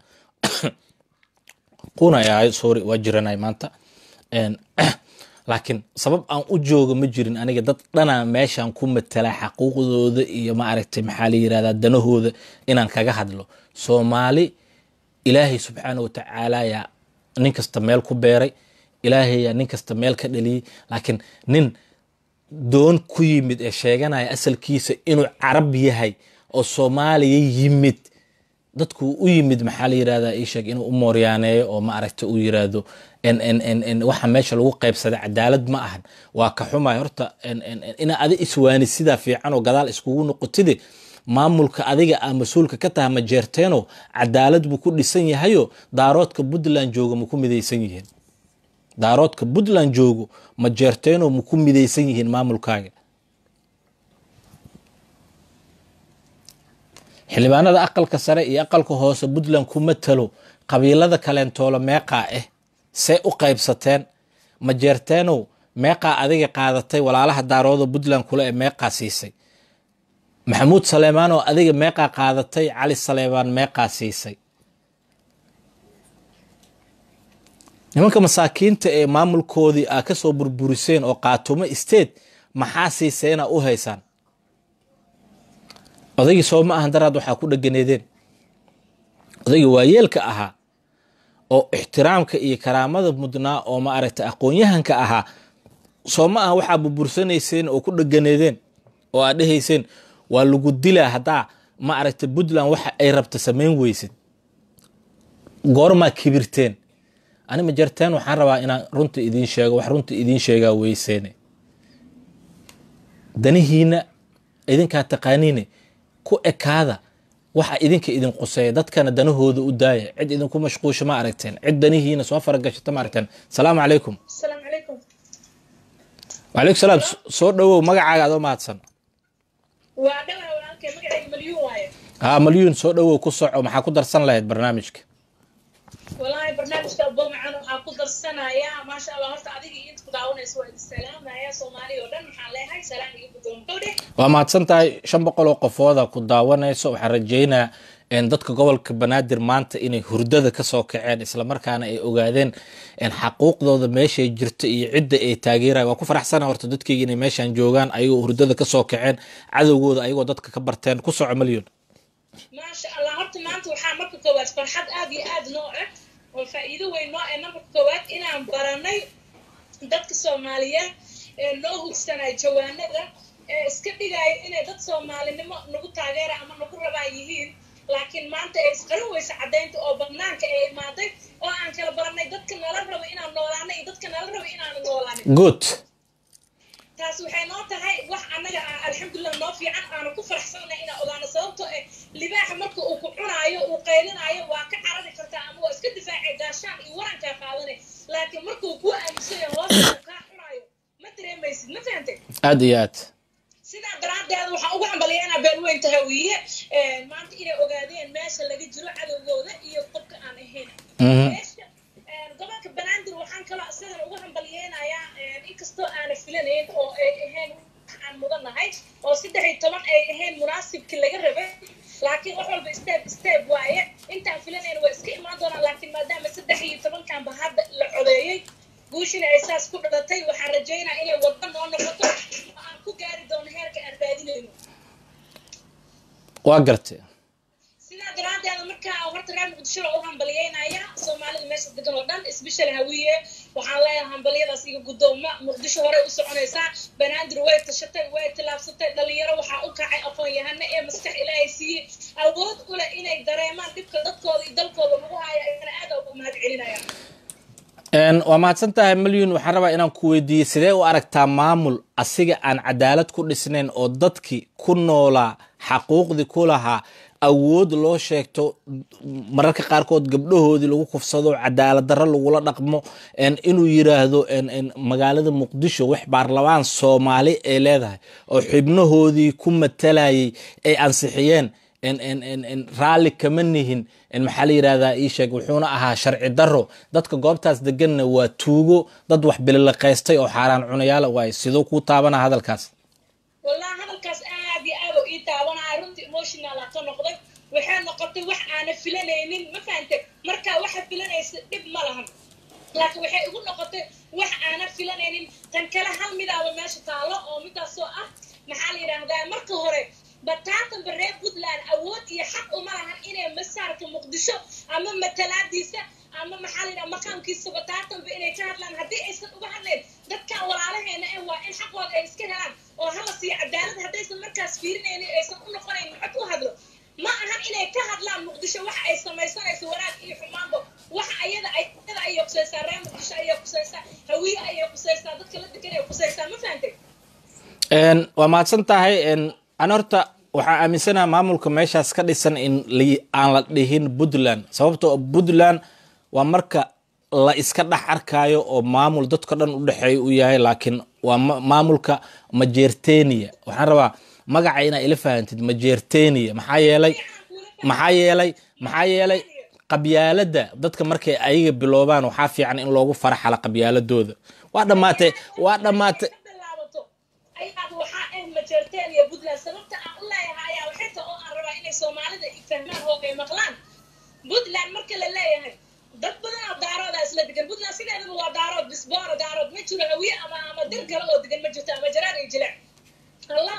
qunay ahay sorry waa jiranay maanta laakiin sabab aan u jooga ma jirin aniga dad dhanaa meeshaan ku matala xaquuqdooda iyo maaragtay maxaa la yirahdaa danahooda inaan kaga hadlo soomaali ilaahay subxaana watacaala yaa nin kasta meel ku beeray ilaahay yaa nin kasta meel ka dhaliyey laakiin nin doon ku yimid ee sheeganaya asalkiisa inuu carab yahay oo soomaaliya yimid dadku u yimid maxaa la yirahdaa ii sheeg inuu u mooryaaneeyo oo ma aragta uu yiraahdo waxa meesha lagu qaybsaday cadaalad ma ahan waa ka xumay horta ina adi iswaani sidaa fiican oo gadaal iskugu noqotide maamulka adiga a mas-uulka ka taha ma jeerteeno cadaalad buu ku dhisan yahayo daaroodka puntland jooga ma ku midaysan yihiin daaroodka puntland joogo ma jeerteeno ma ku midaysan yihiin maamulkaaga xildhibaanada aqalka sare iyo aqalka hoose puntland ku matalo qabiilada kaleentoolo meeqaa ah see u qaybsateen ma jeerteenow meeqaa adiga qaadatay walaalaha daarooda puntland kule ee meeqaa siisay maxamuud saleemaan oo adiga meeqaa qaadatay cali saleebaan meeqaa siisay nimanka masaakiinta ee maamulkoodii aa ka soo burburiseen oo qaatumo state maxaa siiseena u haysaan odaygii soo ma ahan daraad waxaa ku dhaganeedeen odaygii waayeelka ahaa oo ixtiraamka iyo karaamada mudnaa oo ma aragtay aqoon-yahanka ahaa soo ma aha waxaa burbursanayseen oo ku dhaganeedeen oo aad dhehayseen waa lagu dilaa haddaa ma aragtay puntland waxa ay rabta samayn weysid goormaa kibirteen ani ma jarteen waxaan rabaa inaan runta idiin sheego wax runta idiin sheegaa weyseene danihiina idinkaa taqaaniine ku ekaada waxa idinka idin quseeya dadkana danahooda u daaya cid idinku mashquusha ma aragteen cid danihiina soo faragashata ma aragteen salaamu calaykum wacalaykum salaam soo dhowow magacaaga adoo mahadsan haa malyuun soo dhowow ku soco maxaa ku darsan lahayd barnaamijka wallaahi barnaamijka abomacaan waxaa ku darsanaya maasha allah horta adiga iyo inta ku daawanaysa waa idin salaamaya soomaaliya oo dhan waxaan leeyahay salaam iyo gudoonkowdhe waa mahadsan tahay shan boqol oo qofooda ku daawanayso waxaan rajaynayaa dadka gobolka banaadir maanta inay hurdada kasoo kaceen islamarkaana ay ogaadeen xaquuqdooda meeshay jirto iyo cidda ay taageerayan waa ku faraxsana horta dadkeyga inay meeshan joogaan ayagoo hurdada kasoo kaceen cadowgooda ayagoo dadka ka barteen ku soco malyon maasha allah horta maanta waxaa marka koowaad farxad aad iyo aad noo ah oo faa'iido weyn noo ah marka koowaad inaan baranay dadka soomaaliyeed ee noo hugsanaya jawaanada ee iska dhigaya inay dad soomaalinimo nagu taageera ama nagu rabaa yihiin laakiin maanta ay isqarin weysa caddaynta oo banaanka ay imaaday oo aan kala baranay dadka nala rabo inaan noolaano iyo dadka nala rabo inaanu noolaanin good taas waxay noo tahay wax annaga ah alxamdulilah noo fiican aanu ku faraxsanay inaan ogaano sababtoo eh libaaxa marka uu ku cunaayo uu qaylinaayo waa ka carari kartaa ama waa iska difaacay gaashaan iyo warankaa qaadanay laakiin markuu kuu aaminsanaya hoosta uu kaa cunaayo ma dareemaysid ma fahantay aad iyo aad sidaa daraaddeed waxaan ugu hambalyaynaa beelweynta hawiye maanta inay ogaadeen meesha laga jiro cadowgooda iyo qofka aan ahayn meesha gobolka banaadir waxaan kaloo isagana ugu hambalyeynayaa inkastoo aana filanayn oo ay ahayn aan mudanahay oo saddex iyo toban ay ahayn munaasibkii laga rabay laakiin wax walba step step waaye intaan filanayn waa iska imaan doonaan laakiin maadaama saddex iyo tobankanba hadda la codeeyey guushina ay saas ku dhalatay waxaan rajaynaa inay wadda noo noqoto oo aan ku gaari doono heerka aan raadinayno waa gartay sidaa daraaddeeda markaa horta reer muqdisho loo u hambalyeynaya soomaalida meesha degan oo dhan isbeshal hawiye waxaan leeyahay hambalyadaas iga guddooma muqdisho horey u soconaysaa banaadir way tashatay way tilaabsatay dhalinyaro waxaa u kacay aqoon-yahano ee maskax ilaahay siiyey awood u leh inay dareemaan dhibka dadkooda iyo dalkooda lagu haya ayana aad ugu mahad celinayaan waa mahadsan tahay malyun waxaan rabaa inaan ku weydiiyey sidee u aragtaa maamul asiga aan cadaalad ku dhisnayn oo dadkii ku noolaa xaquuqdii ku lahaa awood loo sheegto mararka qaarkood gabdhahoodii lagu kufsado cadaalad darro lagula dhaqmo en, inuu yiraahdo en, en, magaalada muqdisho wax baarlamaan soomaali ay leedahay oo xibnahoodii ku matalayay ay ansixiyeen en, en, en, en, raalli kama nihin en, maxaa la yirahdaa ii sheeg wuxuuna ahaa sharci darro dadka goobtaas deganna waa tuugo dad wax bililaqaystay oo xaaraan cunayaala waaye sidoo kuu taabana hadalkaas wallahi hadalkaas aad iyo aad oo ii taabanaya runtii emotional aa ka noqday waxay noqotay wax aana filanaynin ma fahante marka waxa filanaysa dhib ma lahan laakiin waxay igu noqotay wax aana filanaynin tan kale hal midaaba meesha taalo oo midaasoo ah maxaa la yidhaahdaa marka hore bataatanba reer puntland awood iyo xaq uma lahan inay masaarka muqdisho ama matalaadiisa ama maxaa la yidhaha maqaamkiisa bataatanba inay ka hadlaan haddii aysan uga hadlayn dadkan walaalaheena eh waa in xaqooda ay iska helaan oo hala siiyo cadaalad haddaysan markaas fiirinaynin aysan u noqonayn maxad u hadlo ma ahan inay ka hadlaan muqdisho waxa ay samaysanayso wanaag iyo xumaanba waxa ayada ayada ayay kusaysaa reer muqdisho ayay kusaysaa hawiye ayay kusaysaa dadka la degan ay kusaysaa ma fahantay En, waa mahadsan tahay en, an horta waxaa aaminsanaha maamulka meeshaas ka dhisan in li- aan la dhihin puntland sababtoo puntland waa marka la iska dhex arkayo oo maamul dadka dhan u dhexeeya u yahay laakiin waa ma- maamulka majeerteniya waxaan rabaa magaca inaa ila fahantid majeerteniya maxaa yeelay maxaa yeelay maxaa yeelay qabyaaladda dadka markay ayaga biloobaan waxaa fiican in loogu faraxala qabyaaladooda waa dhammaatay waa dhammaatay ka bilaabato ayaad waxaa ah majeerteen iyo puntland sababta aan u leeyahay ayaa waxay tahay oo aan rabaa inay soomaalida i fahmaan oo ay maqlaan puntland marka la leeyahay dad badan oo daarooda isla degan puntland sideedaba waa daarood bisboora daarood ma jiro hawiye ama ama dir kale oo degan ma jirto ama jaraan iyo jileec allah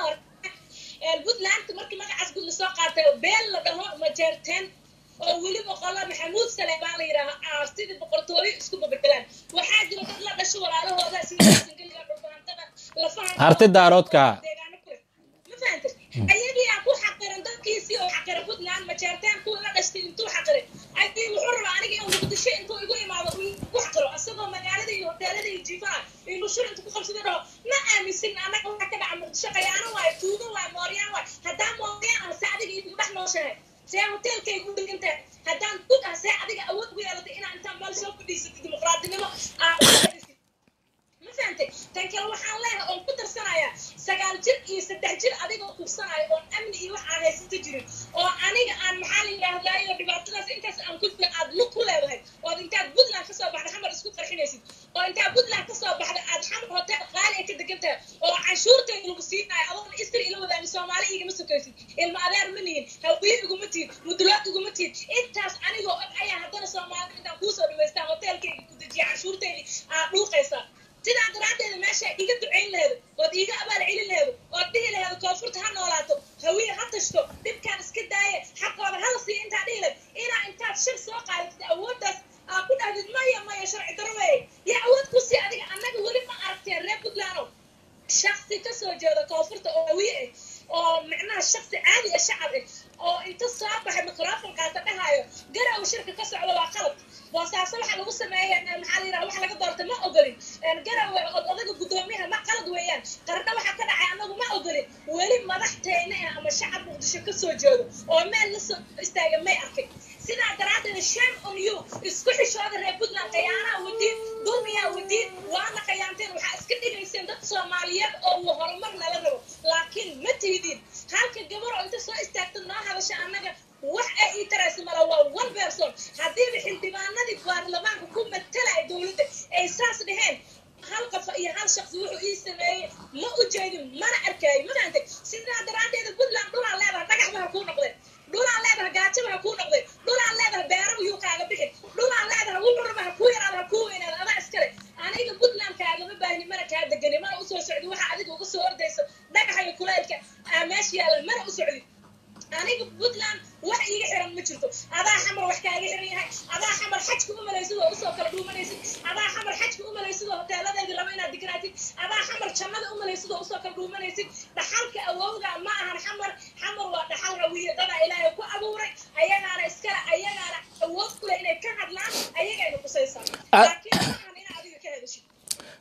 puntland markii magacaas gud lasoo qaatay beel la dhaho majeerteen oo weliba qola maxamuud saleebaan la yidhaaha sidii boqortooyo isku babedelaan waxaa jira dad la dhasho walaalahooda sida singaliga dhulbaantada lafaha Harti daaroodka. deegaano kale ma fahantay ayagii aa ku xaqiran dadkiisii oo xaqiran puntland majeerteen kuwa la dhashtay intuu xaqiray ayii wuxuu rabaa aniga inuu muqdisho intuu igu imaado uu ku xaqiro asagoo magaalada iyo hoteelada iyo jiifaha iyo nushur intuu ku qabsada dhaho ma aaminsin annaga waxa ka dhaca muqdisho qayaano waayo tuugo waayo mooryaan waayo haddaa mooryaan ah se adiga igu dhex nooshahay see hoteelkay ku degantahay haddaan dug ah see adiga awood ugu yeelatay inaa intaan meel soo fadhiisatid dimuqraadinimo aa u fadhiisatid ma fahantay tan kale waxaan leeyahay oon ku darsanayaa sagaal jir iyo saddex jir adigoo kubsanaayo oon amni iyo wax aan haysato jirin oo aniga aan maxaa la yidhahdaayo dhibaatadaas intaas aan ku jira aad lug ku leedahay ood intaad puntland kasoo baxda xamar isku qarxinaysid oo intaad puntland kasoo baxda aad xamar hotel qaali ay ka degan tahay oo canshuurteeda lagu siinayo adoona istri ila wadaani soomaali igama sokaysid ilma adeer ma nihin hawiye iguma tihin mudulaad iguma tihin intaas anigoo og ayaa haddana soomaalida intaan kuusoo dhaweystaa hotelkeyga ku dejiya canshuurteydii aad dhuuqaysaa sidaa daraaddeeda meesha iga ducayn laheedo ood iiga abaal celin laheedo ood dhihi laheedo koonfurta ha noolaato hawiye ha tashto dhibkaan iska daaye xaqooda hala siiya intaa dhihi lahed inaa intaad shir soo qaadatid awooddaas aa ku dhahdid maya maya sharci daro weeye yaa awood ku sii adiga annaga weli ma aragteen reer puntlandow shaksi ka soo jeeda koonfurta oo hawiye ah oo macnaha shaksi caadi ah shacab ah oo inta soo baxay microfon qaata dhahaayo garow shirka ka socda waa qalad boosaaso waxa lagu sameeyay maxaa la yidhaha wax laga doortay ma ogolin garowe od odaga guddoomiyaha ma qalad weeyaan qarna waxa ka dhacay anagu ma ogolin weli madaxteena ah ama shacab muqdisho ka soo jeedo oo meel la soo istaaga may arkay sidaa daraaddeed shame on you isku xishooda reer puntland khiyaanaha wadiin dulmiyaa wadiin waana khiyaanteen waxaa iska dhigayseen dad soomaaliyeed oo uu horumar nala rabo laakiin ma tihidiin halka gabar oo inta soo istaagta noo hadasha annaga wax ay ii taraysa mala waa one person haddiiba xildhibaanadii baarlamaanka ku matalaya dowladda ay saas dheheen hal qafa iyo hal shaqsi wuxuu ii sameeyey ma u jeedin mana arkaayo ma fahantay sidaa daraaddeeda puntland dhulaan leedahay dhagaxba ha kuu noqdeen dhulaan leedahay gaajaba ha kuu noqdeen dhulaan leedahay beeraba yuu kaaga bixin dhulaan leedahay wuxuraba ha kuu yaraada ha kuu weynaada adaa iskale aniga puntland kaagama baahni mana kaa degani mana usoo socdi waxa adiga uga soo ordaysa dhagaxa iyo kuleylka aa meesha yaalla mana u socdi aniga puntland wax iiga xiran ma jirto adaa xamar wax kaaga xiran yahay adaa xamar xajka u malaysid oo usoo kala dhuumanaysid adaa xamar xajka u malaysid oo hoteeladeedii rabo inaad dignaatid adaa xamar jannada u malaysid oo usoo kala dhuumanaysid dhaxalka awowga ma ahan xamar xamar waa dhaxal hawiye dadaa ilaahay ku abuuray ayagaana iskale ayagaana awood ku leh inay ka hadlaan ayagayna kusaysaa laakiin ma ahan inaa adiga ka hadashid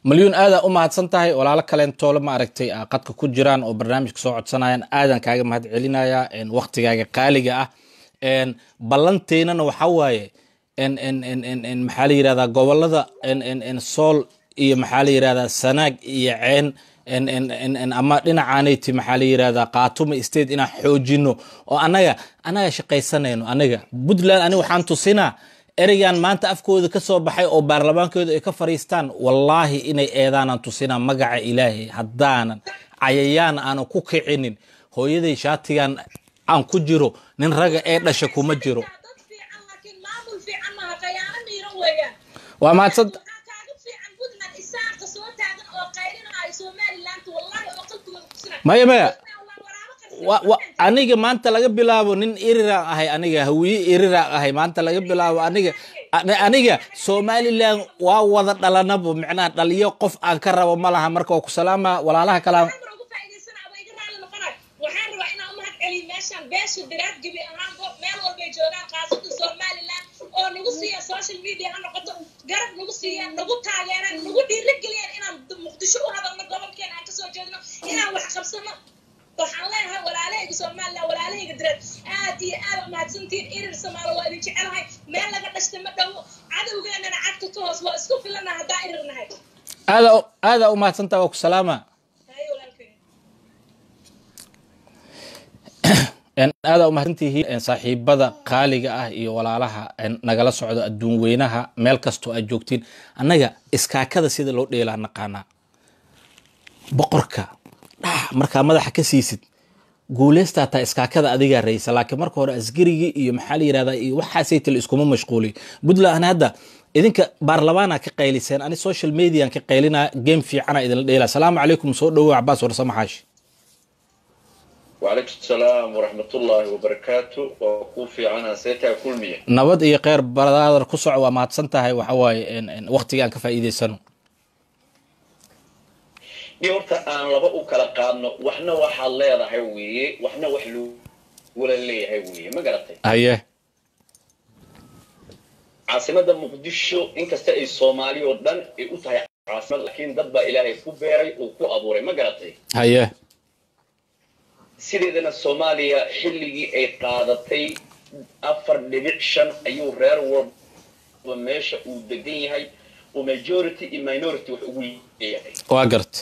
malyuun aadaa u mahadsan tahay walaalo kaleentoole ma aragtay ah, qadka ku jiraan oo barnaamijka soo codsanayaan aadan kaaga mahad celinaya waktigaaga qaaliga ah En, ballanteynana waxaa waaye en, en, en, en, en, maxaa la yirahdaa gobolada en, en, en, sool iyo maxaa la yirahdaa sanaag iyo ceen en, en, en, en, ama dhinacaanayti maxaa la yirahdaa qaatumo state inaan xoojino oo anaga anaga shaqaysanayno anaga puntland ani waxaan tusinaa ereygan maanta afkooda ka soo baxay oo baarlamaankooda ay ka fariistaan wallaahi inay eedaanaan tusinaa magaca ilaahay haddaanan cayayaan aanan ku kicinin hooyaday shaatigan aan ku jiro nin raga ee dhasha kuma jiro dad fiican laakiin maamul fiican maaha qayaano miiran weeyaan waa mahadsan waxaa kaaga fiican puntland isaaqa soo taagan oo qaylinayo somaliland wallahi oo qalbigooda kusina maya maya wa- wa- wa aniga maanta laga bilaabo nin iriraan ahay aniga hawiye iriraan ahay maanta laga bilaabo aniga ani- aniga somalilan waa wada dhalanabo micnaha dhaliyo qof aan ka rabo ma laha marka waa ku salaama walaalaha kalaa waxaan ugu faa'iidaysana aba iga raali noqonayo waxaan rabaa inaan u mahad celiyo meeshaan beesha diraad gebi ahaanbo meel walbay joogaan qaasada somaliland oo nagu siiya social media ha noqoto garab nagu siiyaan nagu taageeraan nagu dhiirigeliyaan inaan muqdisho u hadalno gobolkeena aan kasoo jeedno inaan wax qabsano waxaan leenahay walaalahayga somaliland walaalahayga direed aad iyo aad umahadsantihiin irir samaalo waa idin jecelahay meel laga dhashta ma dhowo cadowgeenana cagta ka hoos waa isku filana haddaa irir nahay aada aada u mahadsantaha waa ku salaama haye walaalkay En, aada u mahadsantihiin en, saaxiibada qaaliga ah iyo walaalaha en, nagala socdo adduun weynaha meel kastoo aad joogtiin annaga iskaakada sida loo dheelaa naqaanaa boqorka dhax markaa madaxa ka siisid guuleystaa taa iskaakada adigaa raysa laakiin marka hore askarigii iyo maxaa la yirahdaa iyo waxaasaytale iskuma mashquuliy puntland ani hadda idinka baarlamaana ka qayliseen ani social median ka qaylinaa game fiicana idinla dheelaa salaamu calaykum soo dhowow cabaas warsamo xaashi وعليكم السلام ورحمة الله وبركاته وكوفي عنها سيتها كل مية nabad iyo kheyr baraadar ku soco waa mahadsan tahay waxa waaye en- en, waqtiga aan ka faa'iidaysano دي horta aan laba u kala qaadno waxna waxaad leedahay weeye waxna wax lagula leeyahay weeye ma garatay haye caasimada muqdisho inkasta ay soomaali oo dhan ay u tahay caasimad laakiin dad baa ilaahay ku beeray uu ku abuuray ma garatay haye sideedana soomaaliya xilligii ay qaadatay afar dhibic shan ayuu reer walba meesha uu degan yahay uu majority iyo minority wax ugu leeyahay waa garta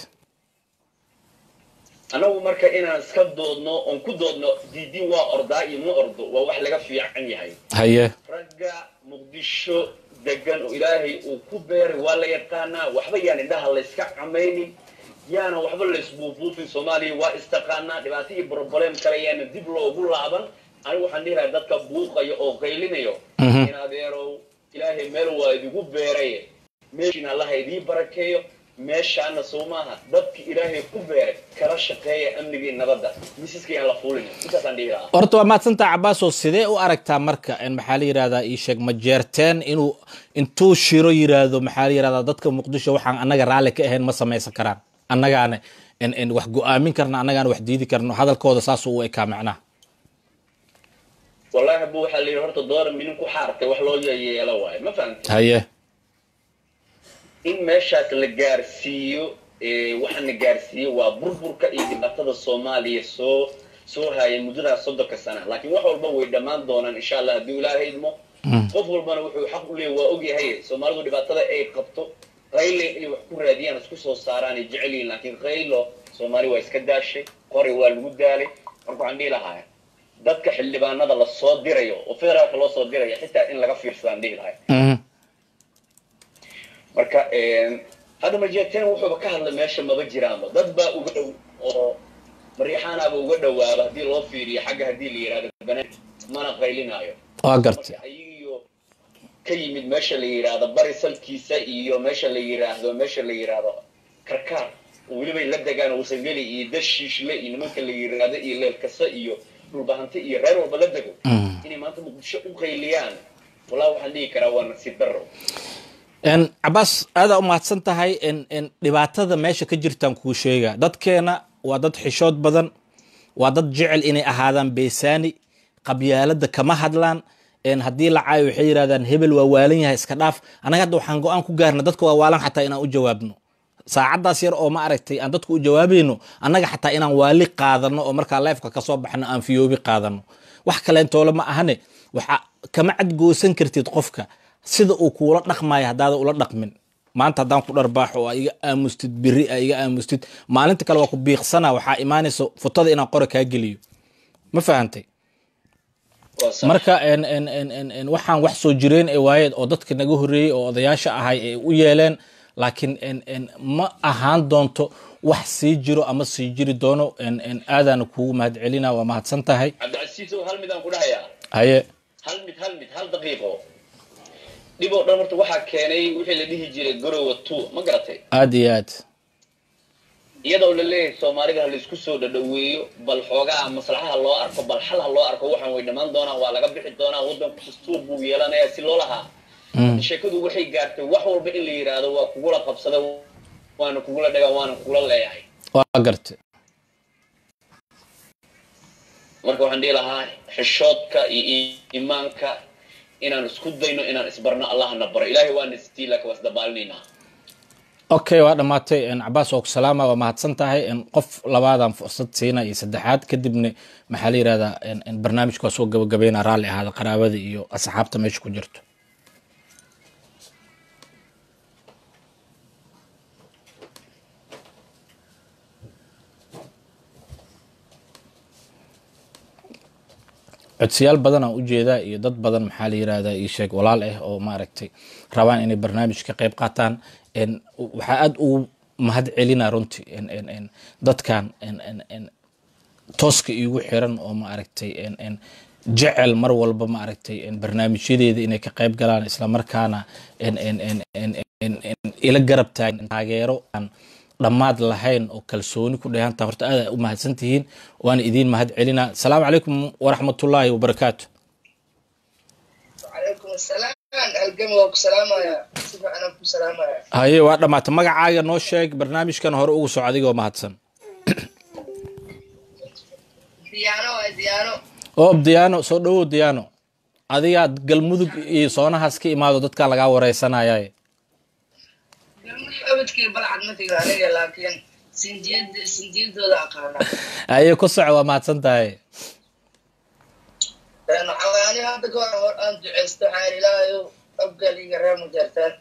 annagu marka inaan iska doodno oon ku doodno diidin waa ordaa iyo ma ordo waa wax laga fiican yahay haye ragga muqdisho degan oo ilaahay uu ku beeray waa la yaqaanaa waxba yaan indhaha layska camaynin yaana waxba laysbuubuufin soomaaliya waa istaqaanaa dhibaato iyo broblem kale yaana dib loogu laaban anigu waxaan dhihi lahaa dadka buuqaya oo qaylinayo Mhm. in adeerow ilaahay meel waa idigu beeray meeshiina allaha idii barakeeyo meeshaana soo maaha dadki ilaahay ku beeray kala shaqeeya amnigii nabadda misaska yaan la fuulin intaasaan dhihi lahaa horta waa mahadsantaha cabaasoo sidee u aragtaa marka en, maxaa la yirahdaa ii sheeg ma jeerteen inuu intuu shiro yiraahdo maxaa la yirahdaa dadka muqdisho waxaan annaga raalli ka ahayn ma samaysan karaan annagaana en, en, wax go-aamin karna annagaana wax diidi karno hadalkooda saasuu u ekaa macnaha wallaahi bu waxaa la yidhi horta dooran minin ku xaartay wax loo yeelo waayo ma fahamti haye in meeshaas la gaarsiiyo ee, waxaa la gaarsiiyo waa burburka iyo dhibaatada soomaaliya soo soo haayay muddadaas soddonka sana laakiin wax walba way dhammaan doonaan insha allah haddii ilaahay idmo qof walbana wuxuu xaq u leeyahy waa ogyahay soomaalidu dhibaatada ay qabto qayle inay wax ku raadiyaan isku soo saaraan ay jecel yihiin laakiin qaylo soomaali waa iska daashay qori waa lagu daalay marka waxaan dhihi lahaa dadka xildhibaanada la soo dirayo oo federaalka loo soo dirayo xitaa in laga fiirsadaan dhihi lahay Mhm. marka hadda majeerteen wuxuuba ka hadlay meesha maba jiraanba dad baa uga dhow oo mariixaanaaba uga dhowaaba haddii loo fiiriyo xagga haddii la yidhahdo banaan mana qaylinaayo waa garta marka ayagiyo ka yimid meesha la yidhaahdo bari salkiisa iyo meesha la yidhaahdo meesha la yidhaahdo karkaar oo welibay la degaan wasangeli iyo dashiishle iyo nimanka la yidhaahdo iyo leelkasa iyo dhulbahante iyo reer walba la dego Mhm. inay maanta muqdisho u qayliyaan wallahi waxaan dhihi karaa waa nasiib darro En, cabaas aadaa u mahadsan tahay en, en, dhibaatada meesha ka jirtaan kuu sheega dadkeena waa dad xishood badan waa dad jecel inay ahaadaan beesaani qabyaalada kama hadlaan en, haddii la caayo waxay yidhahdaan hebel waa waalan yahay iska dhaaf annaga hadda waxaan go-aan ku gaarna dadka waa waalan xataa inaan u jawaabno saacaddaas yar oo ma aragtay aan dadku u jawaabayno annaga xataa inaan waali qaadano oo markaa leefka kasoo baxno aan fiyoobi qaadano wax kaleentoole ma ahane waxa kama cadgoosan kartid qofka sida uu kuula dhaqmayo haddaada ula dhaqmin maanta haddaan ku dharbaaxo oo aa iga aamustid beri aa iga aamustid maalinta kale waa ku biiqsana waxaa imaanaysa futada inaan qore kaa geliyo ma fahantay waa sax. marka en en en en en waxaan wax soo jireen ee waayeed oo dadka naga horreeyey oo odayaasha ahay ay u yeeleen laakiin en en ma ahaan doonto wax sii jiro ama sii jiri doono en en aadaana kuugu mahad celina waa mahadsan tahay cabdicasiisow hal midaan ku dhahayaa haye hal mid hal mid hal daqiiqo dhib oo dhan horta waxaa keenay wixii la dhihi jiray garowa two ma garatay aad iyo aad iyadoo la leeyahay soomaalida ha laisku soo dhadhaweeyo bal xoogaa maslaxaha loo arko bal xal ha loo arko waxaan way dhammaan doonaan waa laga bixi doonaa waddanku dastuur buu yeelanayaa si loo lahaa Mm. sheekadu waxay gaartay wax walba in la yidhaahdo waa kugula qabsada waana kugula dhagaa waana kugula leeyahay waa gartay marka waxaan dhihi lahaa xishoodka iyo iimaanka inaan isku dayno inaan isbarno allahna baro ilaahay waana sitii laakiin waa isdabaalinaynaa okay waa dhammaatay en cabaas oo ku salaama waa mahadsan tahay en qof labaadaan fursad siina iyo saddexaad kadibna maxaa la yidhahdaa en en barnaamijka waa soo gabagabayna raalli ahaada qaraabada iyo asxaabta meesha ku jirto codsiyaal badan aan ujeedaa iyo dad badan maxaa la yirahdaa ii sheeg walaal ah oo maaragtay rabaan inay barnaamij ka qayb qaataan en waxaa aada ugu mahad celinaa runtii en en en dadkan en en en tooska iigu xiran oo maaragtay en en jecel mar walba maaragtay en barnaamijyadeeda inay ka qayb galaan islamarkaana en en en en en en ila garab taagan taageero aan dhammaad lahayn oo kalsooni ku dheehanta horta aad u mahadsan tihiin waana idiin mahad celinaa asalaamu calaykum waraxmatullaahi wabarakaatu وعليكم السلام القمة وسلامة سبع أنا بسلامة haye waa dhammaatay magacaaga noo sheeg barnaamijkan hore ugu soco adigoo mahadsan ديانو ديانو oo diyaano soo dhawow diyaano adigaad galmudug iyo soonahaas ka imaado dadkaa lagaa wareysanaya أبدك بلعد مثل علي لكن سنجيد سنجيد ولا أقانا haye ku soco waa mahadsan tahay لأنه حواني هذا كون أنت عست حالي لا يو أبقى لي قرار مجرتان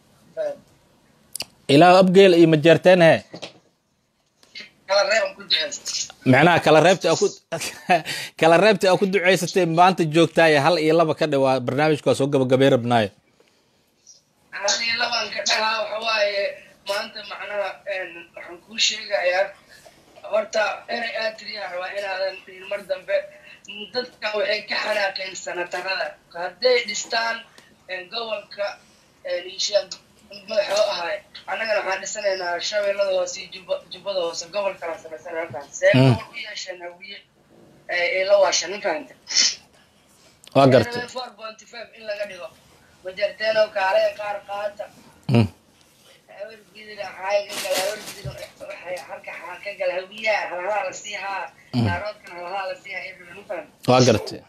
ilaa abgeel iyo majeerteen he على الرأي كنت عست macnaha kala reebta aa ku kala reebta aa ku duceysatay maanta joogtaaye hal iyo laba ka dhawaa barnaamijka waa soo gabagabay rabnaayo هذه لبان كدها وحواي ما أنت معناها إن حنكون شيء يا horta inay aad tiriyaan waa inaadan dhihin mar dambe dadka waxay ka xanaaqeen sanatarada hadday dhistaan gobolka isha madaxoo ahay annagana waxaan dhisanaynaa shabeellada hoose iyo jubba- jubbada hoose gobolkala samaysanay halkaan see Mm. gobol u yeesheen hawiye ee la waashan ma fahanta waa gartay four point five in laga dhigo majarteeno kaale qaar qaata Mm. hawargidina xaaga gala hawargidina waxay halka xaa ka gala hawiyaha halahaa la siihaa naaroodkana halahaa la siihaa iyo ma fahanta waa gartay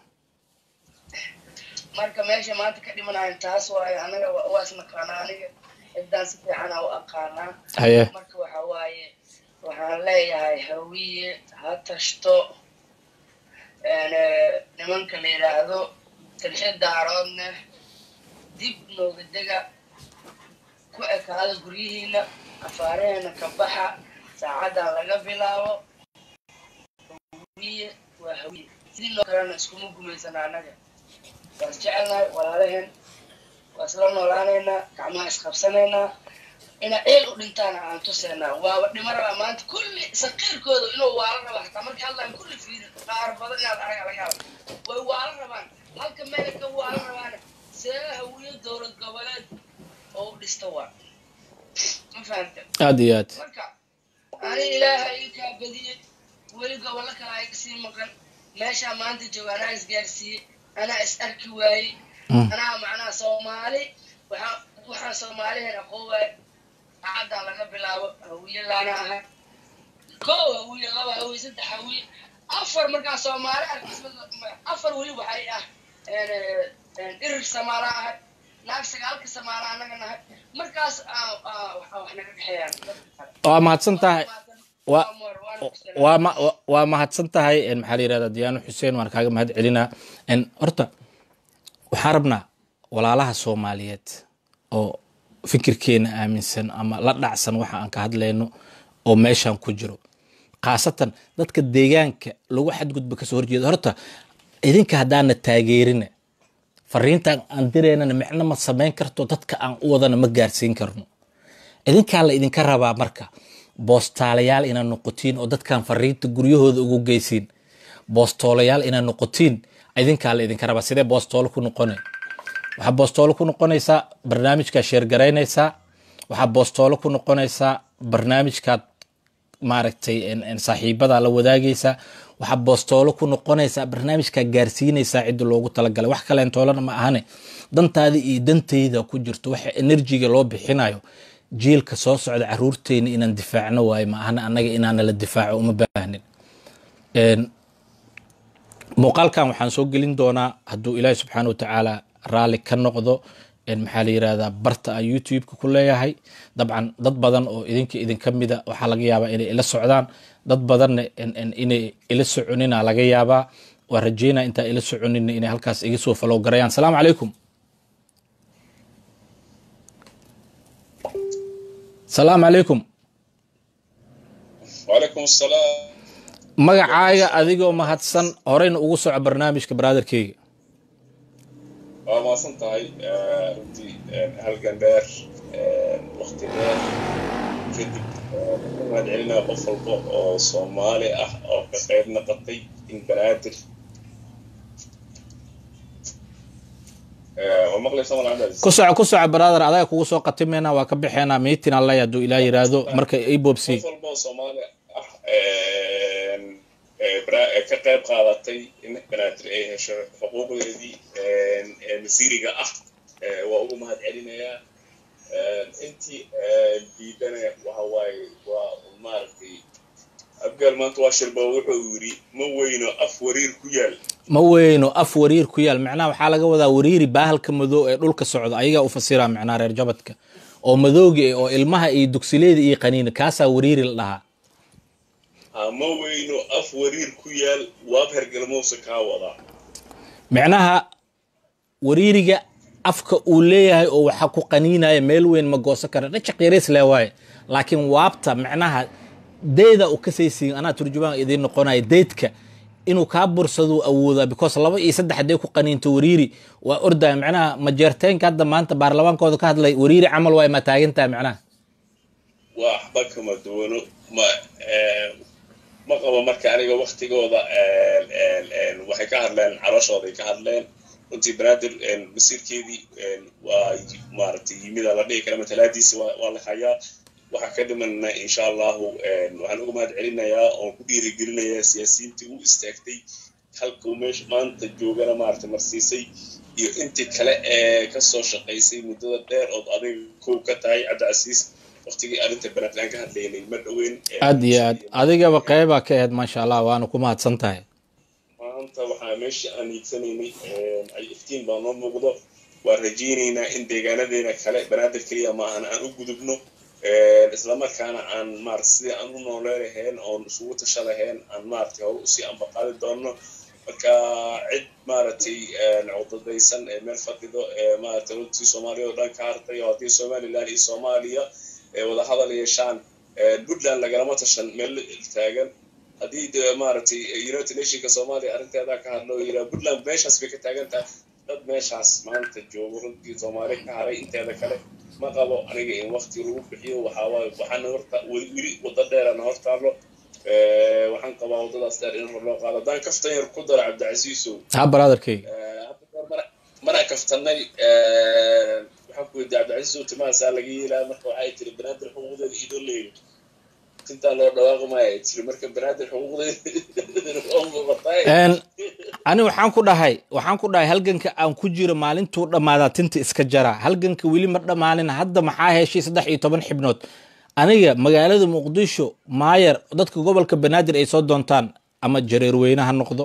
marka meesha maanta ka dhimanayo taas waaye anaga wa- waa isnaqaanaa aniga cidaan si fiican aa u aqaanaa haye marka waxa waaye waxaan leeyahay hawiye ha tashto een, eh, nimanka la yidhaahdo talxiid daaroodne dib nooga dega ku ekaada guryihiina afaaraheena ka baxa saacadan laga bilaabo hawiye waa hawiye sidii noo kalena iskuma gumaysana annaga waa isjecelnahay walaalaheen waa isla noolaanaynaa gacmaha isqabsanaynaa inaa eel u dhintaana aan tuseynaa waaba dhimo rabaa maanta kulli saqiirkooda inuu waala raba hataa markay hadlaan kulli fiiri qaar badan inaad araga laga yaaba way waala rabaan halka meela ka waala rabaana see hawiyo dowlad goboleed oo u dhista waa ma fahanta aada iyo aad marka ani ilaaha ii kaa badiyey weli gobollo kale ay kasii maqan meeshaa maanta jooga anaa isgaarsiiyey anaa is arki waayey Mm. anaa macnaha soomaali waxaa waxaan soomaalihen aqoon waay saacaddan laga bilaabo hawiye laana ahay kow hawiye laba hawiye saddex hawiye afar markaa soomaali arkis afar weli waxay ah een, een, irir samaala ahay naag sagaalka samaana annaga nahay markaas aa aa waxa wax naga dhexeeyaan dadka kale waa mahadsan tahay waa Amor, waana ku salaamay. waa ma wa- waa mahadsan tahay en, maxaa la yirahdaa diyaano xuseen waan kaaga mahad celinaa En, horta waxaan rabnaa walaalaha soomaaliyeed oo fikirkeena aaminsan ama la dhacsan waxa aan ka hadlayno oo meeshan ku jiro khaasatan dadka deegaanka lagu xadgudba kasoo horjeeda horta idinka haddaana taageerina fariintan aan direynana micno ma samayn karto dadka aan u wadana ma gaarsiin karno idinkaa la idinka rabaa marka boostaalayaal inaad noqotiin oo dadkan fariinta guryahooda ugu geysiin boostoolayaal inaad noqotiin idinkaa la idinka rabaa sidee boostoolo ku noqone waxaa boostoolo ku noqonaysaa barnaamijkaa sheergaraynaysaa waxaa boostoolo ku noqonaysaa barnaamijkaad maaragtay en- en saaxiibada la wadaagaysaa waxaa boostoolo ku noqonaysaa barnaamijkaa gaarsiinaysaa cidda loogu talagalay wax kaleentoolana ma ahane dantaada iyo dantayda ku jirto waxa enerjiga loo bixinayo jiilka soo socda caruurteena inaan difaacno waayo ma ahana annaga inaana la difaaco uma baahnin En, muuqaalkan waxaan soo gelin doonaa hadduu ilaahi subxaana wa tacaala raalli ka noqdo en maxaa la yirahdaa barta aan youtube-ka ku leeyahay dabcan dad badan oo idinka idinka mida waxaa laga yaabaa inay ila socdaan dad badanna en- en inay ila soconina laga yaabaa waa rajeynaa intaa ila soconina inay halkaas iga soo falow garayaan salaamu calaykum salaamu calaykum وعليكم السلام magacaaga adigoo mahadsan horeyna ugu soco barnaamijka brotherkeyga waa mahadsan tahay eh, runtii eh, halgan dheer eh, waqti dheer kadib eh, waxaan celinaa qof walba oo soomaali ah oo ka qayb noqotay in banaadir Eh, waa maqlaysa mal cabdicasiis ku soco ku soco brother adaga kugu soo qatimayna waa ka bixeenaa miitin alle hadduu ilaa yiraahdo marka i boobsi qof walba oo soomaali ah eh, eh, bara- eh, ka qayb qaadatay in banaadir ay hesho xuquuqdeedii eh, ee masiiriga ah eh, waa ugu mahad celinayaa Eh, intii eh, diidana waxa waaye waa maaragtay abgaal maanta waa shirba wuxuu yidhi ma weyno af wariir ku yaal ma weyno af wariir ku yaal macnaha waxaa laga wadaa wariiri baahalka madow ee dhulka socda ayagaa u fasira macnaha reer jabadka oo madowga eh, oo ilmaha iyo dugsileeda iyo qaniina kaasaa wariiri la dhahaa ha ma weyno af wariir ku yaal waab hergalmowsa kaa wadaa macnaha wariiriga afka uu leeyahay oo waxa ku qaniinaya meel weyn ma goosan kara dhajaq yareys le waaye laakiin waabta macnaha deyda u kasaysiin anaa turjumaan idiin noqonaya deydka inuu kaa bursaduu awoodaa because laba iyo saddex hadday ku qaniinto wariiri waa ordaya macnaha majeerteenka hadda maanta baarlamaankooda ka hadlay wariiri camal waay ma taagantaha macnaha waxba kama duwano ma eh, ma qabo marka aniga waktigooda eh, eh, eh, waxay ka hadleen calooshooday ka hadleen runtii banaadir eh, masiirkeedii eh, waa maaragtay yimida la dhihi kara matalaadiisi waa waa la hayaa waxaa ka dhimanna insha allahu eh, waxaan uga mahad celinayaa oon ku dhiirigelinayaa siyaasiyiintii u istaagtay halka uu meesha maanta joogana maaragtay marsiisay iyo intii kale ee kasoo shaqaysay muddada dheer ood adiga kow ka tahay cabdicasiis waqtigii arrinta banaadir aan ka hadlaynay ma dhoweyn Eh, aad iyo aad adigaba qeybaa ka ahayd maasha allah waana ku mahadsan tahay maanta waxaa meesha aan hiigsanaynay eh, ay iftiin baa noo muuqdo waan rajaynaynaa in deegaanadeena kale banaadir keliya ma ahan aan u gudubno Eh, islamarkaana aan maarata sidii aan u nooleelahayn oon isugu tasha lahayn aan maaragtay hore usii ambaqaadi doonno marka cid maaragtay cudadaysan ee meel fadhido ee maaragtay runtii soomaaliya oo dhan ka hartay oo haddii somaliland iyo soomaaliya ee wada hadal yeeshaan eh, puntland lagalama tashan meel taagan haddii de maaragtay united nationka soomaaliya arrinteeda ka hadlo oo yidhaha puntland meeshaas bay ka taagan tahay dad meeshaas maanta joogo runtii soomaali ka haray inteeda kale ma qabo aniga in waqti lagu bixiyo waxaa waaye waxaana horta weli weli waddo dheerana hortaalo Eh, waxaan qabaa waddadaas dheer in hor loo qaado haddaan kaftan yar ku daro cabdicasiisow ha brotherkeyga Eh, hadda mar- maraan kaftanay eh, waxaan ku weydiiyey cabdicasiisow timahaasaa laga yeelaa marka waxay tiri banaadir xuquuqdeeda idoo leeyo intaa loo dhawaaqi maayo ay tiri marka banaadir xuquuqdeeda waa muuqataay Een, ani waxaan ku dhahay waxaan ku dhahay halganka aan ku jiro maalintuu dhammaadaa tinta iska jara halganka weli ma dhammaanin hadda maxaa heshay saddex iyo toban xibnood aniga magaalada muqdisho maayer dadka gobolka banaadir ay soo doontaan ama jareerweyne ha noqdo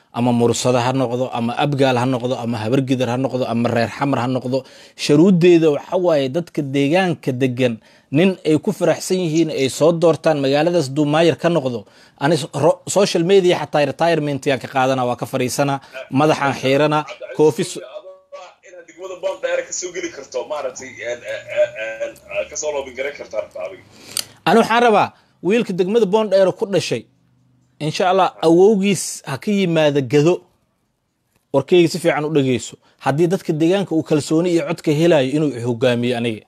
ama mursado ha noqdo ama abgaal ha noqdo ama habargidar ha noqdo ama reer xamar ha noqdo sharuudeeda waxa waaye dadka deegaanka degan nin ay ku faraxsan yihiin ay soo doortaan magaaladaas duumaayar ka noqdo ani ro- social media xataa retirement yaan ka qaadana waa ka fariisana madaxaan xiirana koofi su- inaad degmada bond dheer kasoo geli karto maaragtay kasoo loobin garan karto arta adiga ani waxaan rabaa wiilka degmada boondheero ku dhashay insha allah awowgiis ha ka yimaada gado warkeyga si fiican u dhegeyso haddii dadka deegaanka uu kalsooni iyo codka helayo inuu hogaamiyo aniga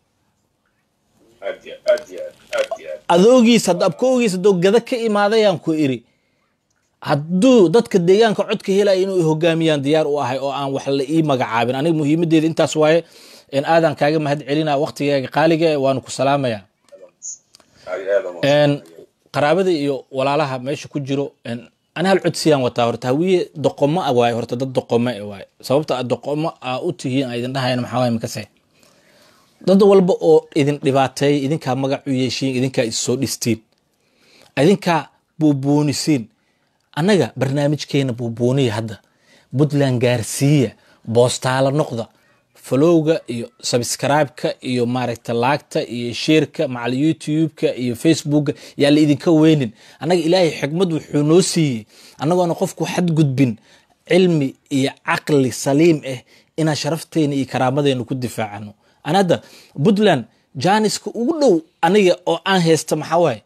aad iyo aad iyo aad aad iyo aad adoogiis hadda abkoogiis haddoo gada ka imaadayaan ku iri hadduu dadka deegaanka codka helayo inuu hogaamiyaan diyaar u ahay oo aan wax la ii magacaabin aniga muhiimadeeda intaas waaye in aadan kaaga mahad celina waqtigaaga qaaliga eh, waanu ku salaamaya aad iyo aad aan een qaraabada iyo walaalaha meesha ku jiro een ani hal codsiyaan wataa horta hawiye doqomo ah waaye horta dad doqomo eh waaye sababta aad doqomo aa u tihiin aa idin dhahayan maxaa waaye makase dad walba oo idin dhibaateeya idinkaa magac u yeeshiin idinkaa issoo dhistiin idinkaa buubuunisiin annaga barnaamijkeena buubuuniya hadda puntland gaarsiiya boostaala noqda falowga iyo subscribe-ka iyo maaragta laagta iyo sheerka macal youtube-ka iyo facebooka yaa la idinka weynin annaga ilaahay xikmad wuxuu noo siiyey annagoona qofku xadgudbin cilmi iyo caqli saliim ah inaan sharafteena iyo karaamadeenna ku difaacano an hadda puntland janiska ugu dhow aniga oo aan haysta maxaa waaye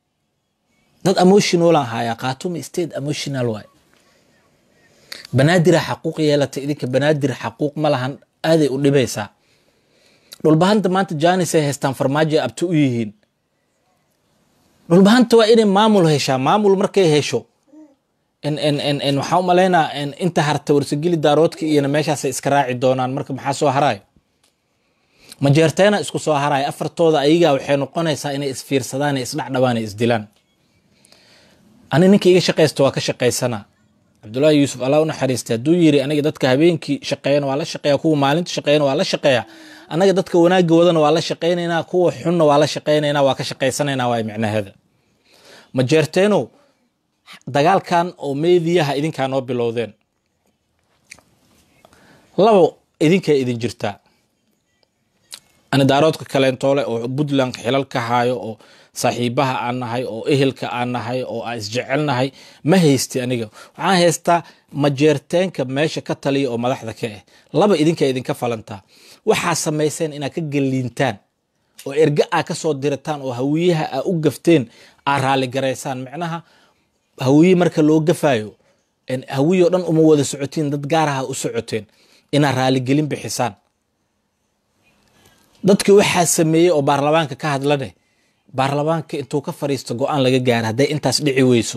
dad emotionalan hayaa khaatuma state emotional waay banaadira xaquuq yeelata idinka banaadir xaquuq ma lahan aaday u dhibaysaa dhulbahanta maanta janis ay haystaan farmaajo ay abti u yihiin dhulbahanta waa inay maamul heshaa maamul markay hesho in in in in waxaa u malaynaa in inta harta warsageli daaroodka iyona meeshaasay iska raaci doonaan marka maxaa soo haraayo majeerteena isku soo haraayo afartooda ayagaa waxay noqonaysaa inay isfiirsadaan ee isdhacdhabaan ee isdilaan ani ninka iga shaqaysta waa ka shaqaysanaa cabdullaahi yuusuf allah u naxariista hadduu yiri aniga dadka habeenkii shaqeeyana waa la shaqeeya kuwa maalinta shaqeeyana waa la shaqeeya anaga dadka wanaagga wadana waa la shaqaynaynaa kuwa xunna waa la shaqaynaynaa waa ka shaqaysanaynaa waay micnaheeda majeerteenow dagaalkan oo meediyaha idinkaa noo bilowdeen labo idinkay idin jirtaa ani daaroodka kaleentoole oo puntland xilal ka haayo oo saaxiibaha aan nahay oo ehelka aan nahay oo aan isjecelnahay ma haysti aniga waxaan haystaa majeerteenka meesha ka taliya oo madaxda ka ah laba idinka idinka falantaa waxaa samayseen inaad ka galiintaan oo erga aa ka soo dirataan oo hawiyaha aa u gafteen aa raaligaraysaan micnaha hawiye marka loo gafayo hawiye oo dhan uma wada socotiin dad gaaraha u socoteen inaad raaligelin bixisaan dadkii waxaa sameeyey oo baarlamaanka ka hadlane baarlamaanka intuu ka fariisto go-aan laga gaara hadday intaas dhici weyso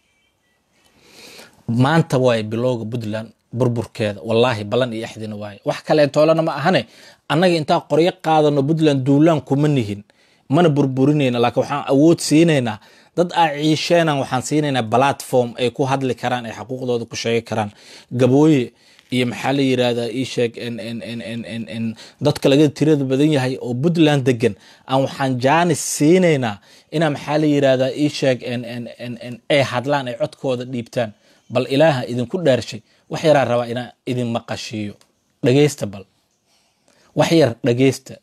maanta waaye bilowga puntland burburkeeda wallaahi ballan iyo axdina waaye wax kaleentoolana ma ahane annaga intaan qoryo qaadano puntland duulaan kuma nihin mana burburinayna laakiin waxaan awood siinaynaa dad aa ciisheenan waxaan siinaynaa platform ay ku hadli karaan ay xaquuqdooda ku sheegi karaan gabooye iyo maxaa la yirahdaa ii sheeg dadka laga tirada badan yahay oo puntland degan aan waxaan jaanis siinaynaa inaa maxaa la yirahdaa ii sheeg ay hadlaan ay codkooda dhiibtaan bal ilaaha idinku dheershay wax yaraa rabaa inaa idin maqashiiyo dhageysta bal wax yar dhageysta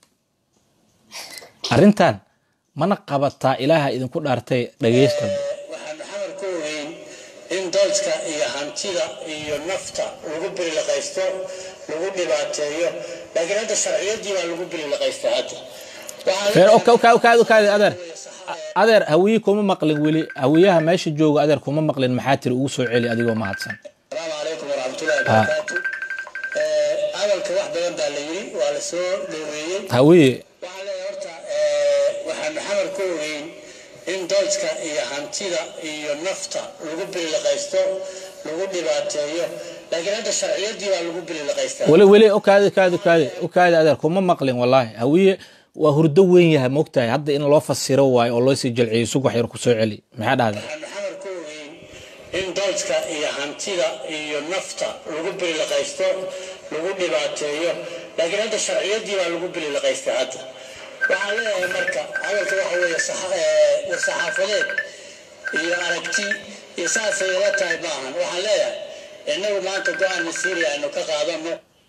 arrintan mana qabataa ilaaha idinku dhaartay dhageysta waxaan xamar ku ogeyn in doodka iyo hantida iyo nafta lagu bililaqaysto lagu dhibaateeyo laakiin hadda sharciyadii baa lagu bililaqaysta hadda Feer, oka- oka- oka- oka- adeer adeer hawiye kuma maqlin weli hawiyaha meesha jooga adeer kuma maqlin maxaa tiri ugu soo celi adigoo mahadsan asalaamu calaykum waraxmatullahi wabarakaatu Eh, hadalka wax badan baa la yiri waa la soo dhoweeyey hawiye waxaan leeyahay horta eh, waxaan xamar ku ogeyn in doodka iyo hantida iyo nafta lagu bililaqaysto lagu dhibaateeyo laakiin hadda sharciyadii baa lagu bililaqaystaa weli weli okaadi okaadi okaadi okaadi adeer kuma maqlin wallaahi hawiye waa hurdo weyn yahay moogtahay hadda in loo fasiro waayo oo loo sii jalciyo sug wax yar ku soo celi maxaa dhahday waxaan xamar ku ogeyn in doodka iyo hantida iyo nafta lagu bililaqaysto lagu dhibaateeyo laakiin hadda sharciyadii baa lagu bililaqaystaa hadda waxaan leeyahay marka hadalka waxa weeye saxa- eh, war saxaafadeed iyo aragti iyo saasay ila tahay maahan waxaan leeyahay innagu maanta go-aan masiiri aynu ka qaadano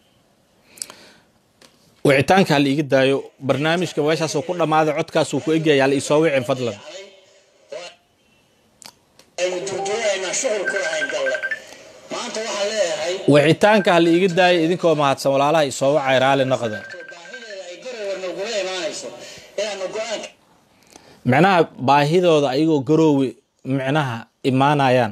wicitaanka ha la iga daayo barnaamijka meeshaasuu ku dhammaaday codkaasuu ku egyahay hala isoo wicin fadlan aynu durduuraynaa shughul ku lahayn galle maanta waxaan leeyahay wicitaanka ha la iga daayo idinkoo mahadsan walaalaha isoo wacay raali noqda baahideeda ay garowe nagula imaanayso inaanu go-aanka micnaha baahidooda ayagoo garoowe micnaha imaanayaan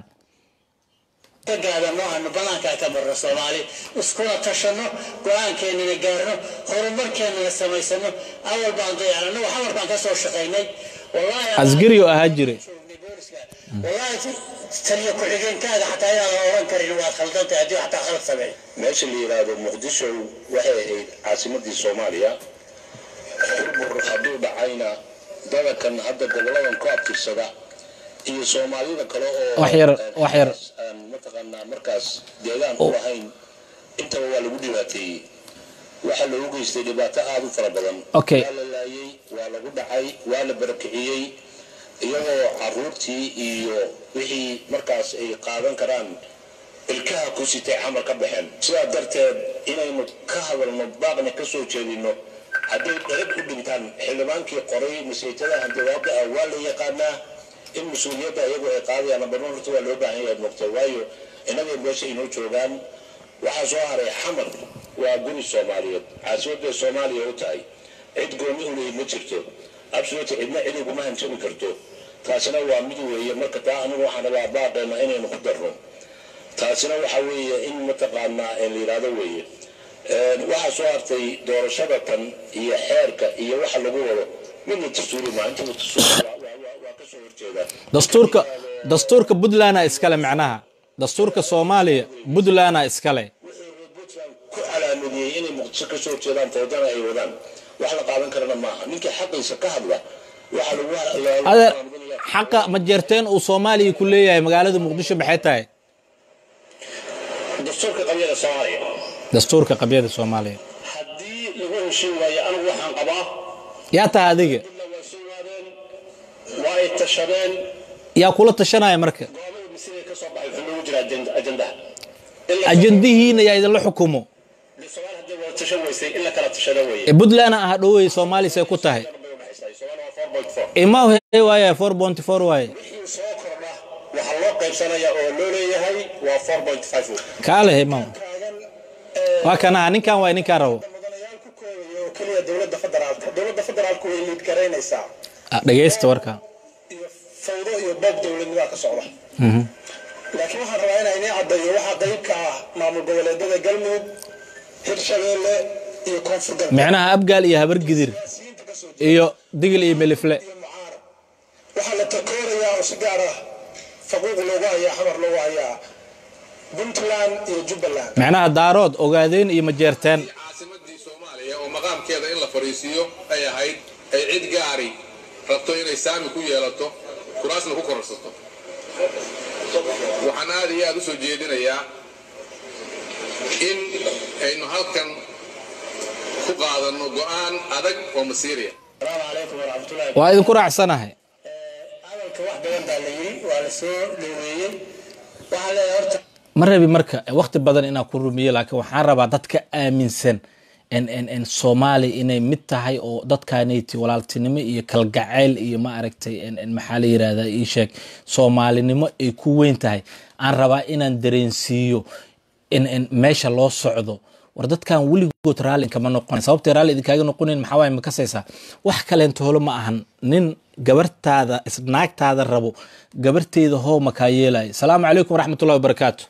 ka gaadano aanu banaankaa ka marno soomaali iskula tashanno go-aankeennana gaarno horumarkeennana samaysano awal baan dayacnano xamar baan ka soo shaqaynay wallaahi asgari oo ahaa jire wallaahi taliya ku-xigeenkaaga xataa inaadan oran karin waad khaldantay haddii xataa khalad sameey meesha la yidhaahdo muqdisho waxay ahayd caasimadii soomaaliya burbur hadduu dhacayna dadankan hadda goboladan ku abtirsada iyo soomaalida kale oo Wax yar- wax yar. aan mataqaanaa markaas deegaan u lahayn intaba waa lagu dhibaateeyey waxaa loogu geystay dhibaato aada u fara badan Okay. waa la laayey waa lagu dhacay waa la barakiciyey iyagoo caruurtii iyo wixii markaas ay qaadan karaan ilkaha ku sitay camal ka baxeen sidaa darteed inaynu ka hadalno baaqna ka soo jeedino hadday dherag u dhintaan xildhibaankii qoray masaytada hanjawaabda ah waa la yaqaanaa in mas-uuliyadda iyagu ay qaadayaan barno horta waa loo baahan yahay mogta waayo innagay meesha inoo joogaan waxaa soo haray xamar waa guri soomaaliyeed caasimadday soomaaliya u tahay cid gooni u leeyi ma jirto absolutely cidna cid iguma hanjabi karto taasina waa mid weeye marka taa anigu waxaan rabaa baaqeena inaynu ku darno taasina waxa weeye in mataqaanaa ee la yidhaahdo weeye Een, waxaa soo hartay doorashada tan iyo xeerka iyo waxa lagu wado midna dastuuri maa intaba dastuuri waa- waa- waa- waa ka soo horjeedaa dastuurka dastuurka puntlandna iskale macnaha dastuurka soomaaliya puntlandna iskale wixii reer puntland ku calaamadiyey inay muqdisho ka soo horjeedaan toodana ay wadaan wax la qaadan karana maaha ninkii xaqiisa ka hadla waxa lagu lagu adeer calaamadinaya xaqa ma jeerteen uu soomaaliya ku leeyahay magaalada muqdisho maxay tahay dastuurka qabyada soomaaliya dastuurka qabyada soomaaliya haddii lagu heshin waayo anigu waxaan qabaa yaa tahay adiga ila waa soo waadeen waa ay tashadeen yaa kula tashanaya marka go'aamada masiirka ka soo baxay wuxuu noogu jira ajend- ajendaha Ilaa- ajandihiina yaa idinla xukumo dee Soomaali haddii wada tashan weysay in la kala tashado weeye ee puntlandna ah dhowey soomaaliya say ku tahay bay u dhaxaysaa Soomaali waa 4.4 ima he waaya four point four waaye wixii soo kordha waxaa loo qaybsanaya oo loo leeyahay waa 4.5 kaale ima taagan ee, waa kanaha ninkan waay ninkaan rabo mudanayaal ku koobaya oo keliya dowladda federaalka dowladda federaalku way liid garaynaysaa Ah, dhegeysta warka iyo fawdo iyo boob dowladnimaa ka socda laakiin waxaan rabaa inaan inii caddeeyo waxaa qayb ka ah maamul goboleedyada galmudug hirshabeelle iyo koonfur galbeed micnaha abgaal iyo habar gidir siyaasiyiinta ka soo jeeda iyo digil iyo melifle iyo mucaarad waxaa la takoorayaa oo si gaar ah faquuq loogu hayaa xamar loogu hayaa puntland iyo jubbaland micnaha daarood ogaadeen iyo majeerteen caasimadii soomaaliya oo maqaamkeeda in la fadhiisiiyo ay ahayd ay cid gaari rabto inay saami ku yeelato kuraasna ku kororsato waxaan aad iyo aad u soo jeedinayaa in aynu halkan ku qaadanno go'aan adag oo masiiriya asalaamu calaykum waraxmatullahi waa idinku raacsanahay hadalka wax badan baa la yiri waa la soo dhoweeyey waxaan leeyahay horta ma rabi marka waqti badan inaan ku rumiyo laakiin waxaan rabaa dadka aaminsan en en en soomaali inay mid tahay oo dadkaanayti walaaltinimo iyo kalgacayl iyo ma aragtay en en maxaa la yirahdaa ii sheeg soomaalinimo ay ku weyn tahay aan rabaa inaan dareensiiyo in en meesha loo socdo war dadkan weligood raalli kama noqon sababtay raalli idinkaaga noqonayn maxaa waaye ma kasaysaa wax kaleento holo ma ahan nin gabartaada is- naagtaada rabo gabarteeda hoo makaa yeelaya salaamu calaykum waraxmatullahi wabarakaatu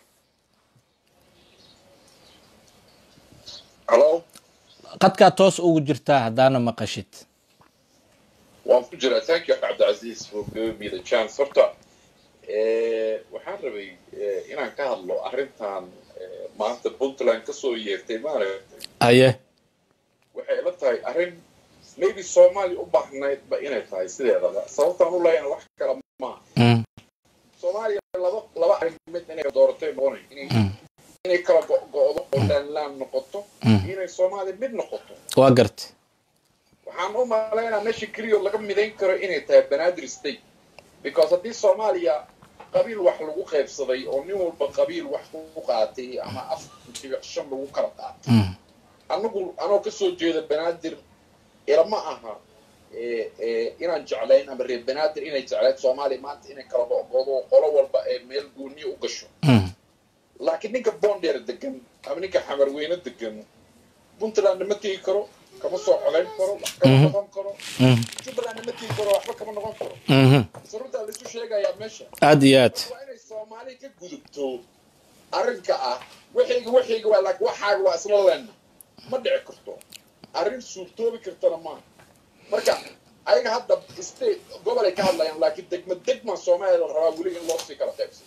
halo qadkaa toos ugu jirtaa haddaana maqashid waan ku jiraa thank you cabdicasiis for giving me the chance horta eh, waxaan rabay eh, inaan ka hadlo arrintan eh, maanta puntland kasoo yeertay maaragtay aye waxay ila tahay arrin maybe soomaaliya u baahnaydba inay tahay sideedaba sababtaan u leeyana wax kale maaha Mm, soomaaliya laba laba arrimood inay dooratay noqonay inay inay kala go- go'do oo laanlaan noqoto iyo inay soomaaliya mid noqoto waa garta waxaan u malaynaa meesha keliya oo laga midayn karo inay tahay banaadir state because haddii soomaaliya qabiil wax lagu qaybsaday oo nin walba qabiil wax ku qaatay ama afar dhibic shan lagu kala qaatay Mm. anagu anoo kasoo jeeda banaadir ilama aha eh, eh, inaan jeclayn ama reer banaadir inay jeclayn soomaaliya maanta inay kala go'goodo oo qolo walba ee meel gooniya u gasho Mm. laakiin ninka bondheer degan ama ninka xamarweyne degan puntlandna ma tegi karo kama soo codayn karo wax kama Mhm. noqon karo Mm. jubbalandna ma tegi karo waxba kama noqon karo Mhm. saruntaa laisu sheegayaa meesha aad iyo aad waa inay soomaali ka gudubto arrinka ah waxayga waxayga waa laakiin waxaaga waa isla leenna ma dhici karto arrin suurtoobi kartana maaha marka ayaga hadda state gobol ay ka hadlayaan laakiin degma degma soomaaliya la rabaa weli in loo sii kala qaybsado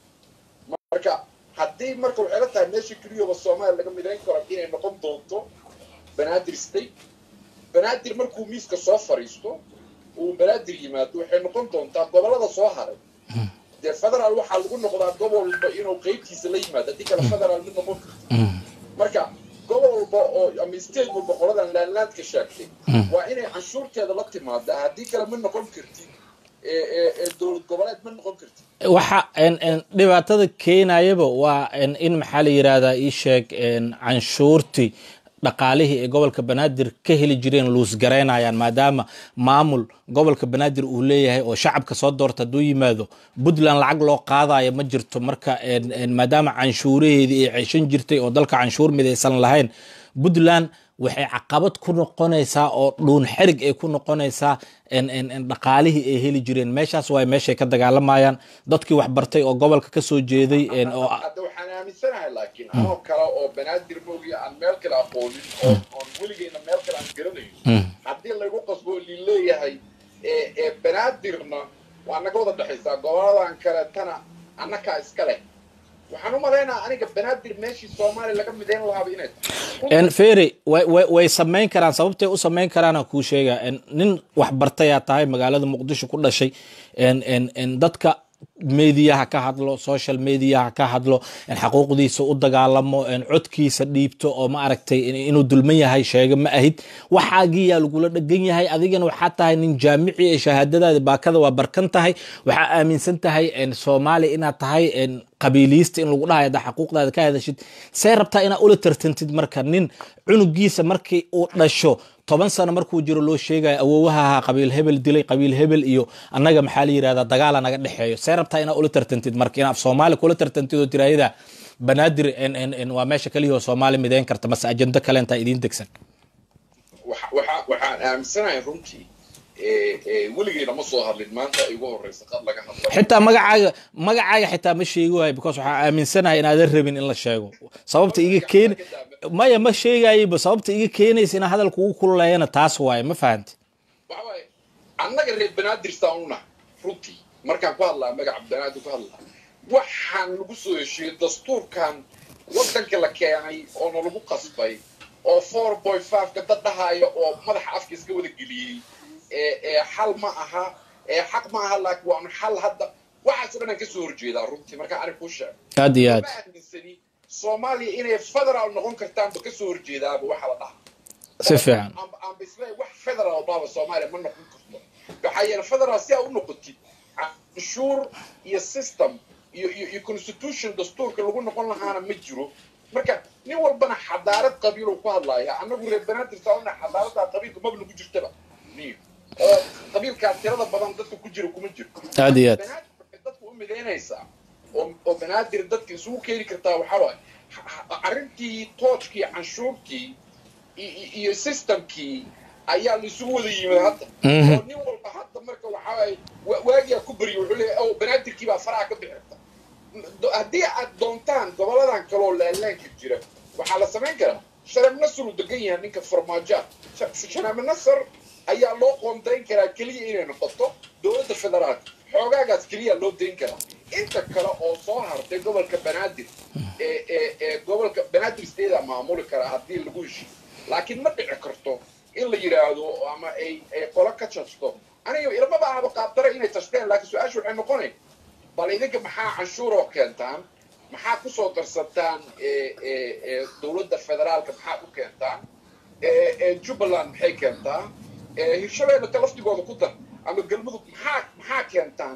marka haddii marka waxay la tahay meesha keliyaba soomaaliya laga midayn karo inay noqon doonto banaadir state banaadir markuu miiska soo fariisto uu banaadir yimaado waxay noqon doontaa gobolada soo haray dee federaal waxaa lagu noqdaa gobol walba inuu qeybtiisa la yimaado haddii kale federaal mid noqon karto Mm. marka gobol walba oo ama state walba qoladan laanlaandka sheegtay waa inay canshuurteeda la timaadaa haddii kale ma noqon kartid ee ee ee dowlad goboleed ma noqon kartid waxa en en dhibaatada keenayaba waa en in maxaa la yidhaahdaa ii sheeg en canshuurtii dhaqaalihii ay gobolka banaadir ka heli jireen luusgaraynayaan maadaama maamul gobolka banaadir uu leeyahay oo shacabka soo doorta hadduu yimaado puntland lacag loo qaadayo ma jirto marka en- en maadaama canshuuraheedii ay ceshan jirtay oo dalka canshuur midaysan lahayn puntland waxay caqabad ku noqonaysaa oo dhuun xerig ay ku noqonaysaa en- en- en dhaqaalihii ay heli jireen meeshaas waay meeshay ka dagaalamayaan dadkii wax bartay oo gobolka ka soo jeeday en- oo hadda waxaan aaminsanahay laakiin anoo kale oo banaadir moogiya aan meel kale aqoonin oo oon weligeyna meel kale aan garanayn Mm. haddii laygu qasbo oo lileeyahay ee ee banaadirna waa naga wada dhexaysaa goboladan kaleetana annakaa iska leh waxaan u malaynayaa aniga banaadir meeshii soomaaliya laga midayn lahaaba inay tahay en ferry way way way samayn karaan sababtay u samayn karaana kuu sheega en nin wax bartayaa tahay magaalada muqdisho ku dhashay en en en dadka mediyaha ka hadlo social mediyaha ka hadlo en xaquuqdiisa u dagaalamo en codkiisa dhiibto oo ma aragtay in- inuu dulman yahay sheega ma ahid waxaagiyaa lagula dhegan yahay adigana waxaa tahay nin jaamici ee shahaadadaada baakada waa barkan tahay waxaa aaminsan tahay en soomaaliya inaad tahay en qabiiliyista in lagu dhahayo haddaa xaquuqdaada ka hadashid see rabtaa inaad ula tartantid marka nin cunugiisa markii uu dhasho toban sano markuu jiro loo sheegayo awoowaha ahaa qabiil hebel dilay qabiil hebel iyo annaga maxaa la yidhahdaa dagaala naga dhexeeyo see rabtaa inaad ula tartantid marka inaad soomaali kula tartantid oo tiraahida banaadir en en en waa meesha kaliya oo soomaali midayn karta mase ajendo kale intaa idiin degsan waxa- waxa- waxaan aaminsanahay runtii ee ee weligeyna ma soo hadlin maanta ay ugu horreysa qad laga hadlay xitaa magacaaga magacaaga xitaa ma sheegi waayo because waxaa aaminsanahay inaadan rabin in la sheego sababta iga keen maya ma sheegayba sababta iga keenaysa inaa hadalka ugu kululeeyana taas waaye ma fahanti waxa waaye annaga reer banaadir saan u nahay runtii markaan ku hadlaa magaca banaadir ku hadlaa waxaan lagu soo heshiiyey dastuurkan waddanka la keenay oo nalagu qasbay oo four boy five-ka dad dhahaya oo madaxa afka iska wada geliyey ee ee xal ma aha ee xaq ma aha laakiin waanu xal hadda waxaasoo dhan aan kasoo horjeedaa runtii markaa ani kuu sheego aad iyo aad ma aaminsani soomaaliya inay federaal noqon kartaanba kasoo horjeedaaba waxa la dhaha si fiican aan bisleey wax federal baaba soomaaliya ma noqon karto waxaa yeele federal si aa u noqotid canshuur iyo system iyo iyo iyo constitution dastuurka lagu noqon lahaana ma jiro marka nin walbana xadaarad qabiil uu ku hadlaaya annagu reer banaadir sauna xadaaradaa qabiilka maba nagu jirtaba niyo oo qabiilkaa tirada badan dadka ku jira kuma jiro aad iyo aad banaadir waxay dadka u midaynaysaa oo oo banaadir dadka isugu keeni kartaa waxaa waaye arrintii toojkii canshuurtii i- i- iyo systemkii ayaa laisugu wada yimid hadda Mhm. oo nin walba hadda marka waxaa waaye wa- waagiyaa ku baryo wuxuu leeyahay oh banaadirkii baa faraha ka bixi karta Do- haddii aad doontaan goboladan kaleoo laalaanka jira waxaa la samayn karaa shareeb nasar uu degan yahay ninka farmaajoa shareeb nasar ayaa loo qoondayn karaa keliya inay noqoto dowladda federaalka xoogaagaas keliya loo dayn karaa inta kale oo soo hartay gobolka banaadir ee ee ee gobolka banaadir steeda maamuli karaa haddii lagu heshiyo laakiin ma dhici karto in la yidhaahdo ama ay ay qolo ka jasto aniga ilmaba ahaba qaabdara inay tashteen laakiin su-aasha waxay noqonay bal idinka maxaa canshuuroo keentaan maxaa kusoo darsataan ee ee ee dowladda federaalka maxaa u keentaan ee ee jubbaland maxay keentaa ee hirshabeelle ka laftigooda ku dar ama galmudug maxaa maxaa keentaan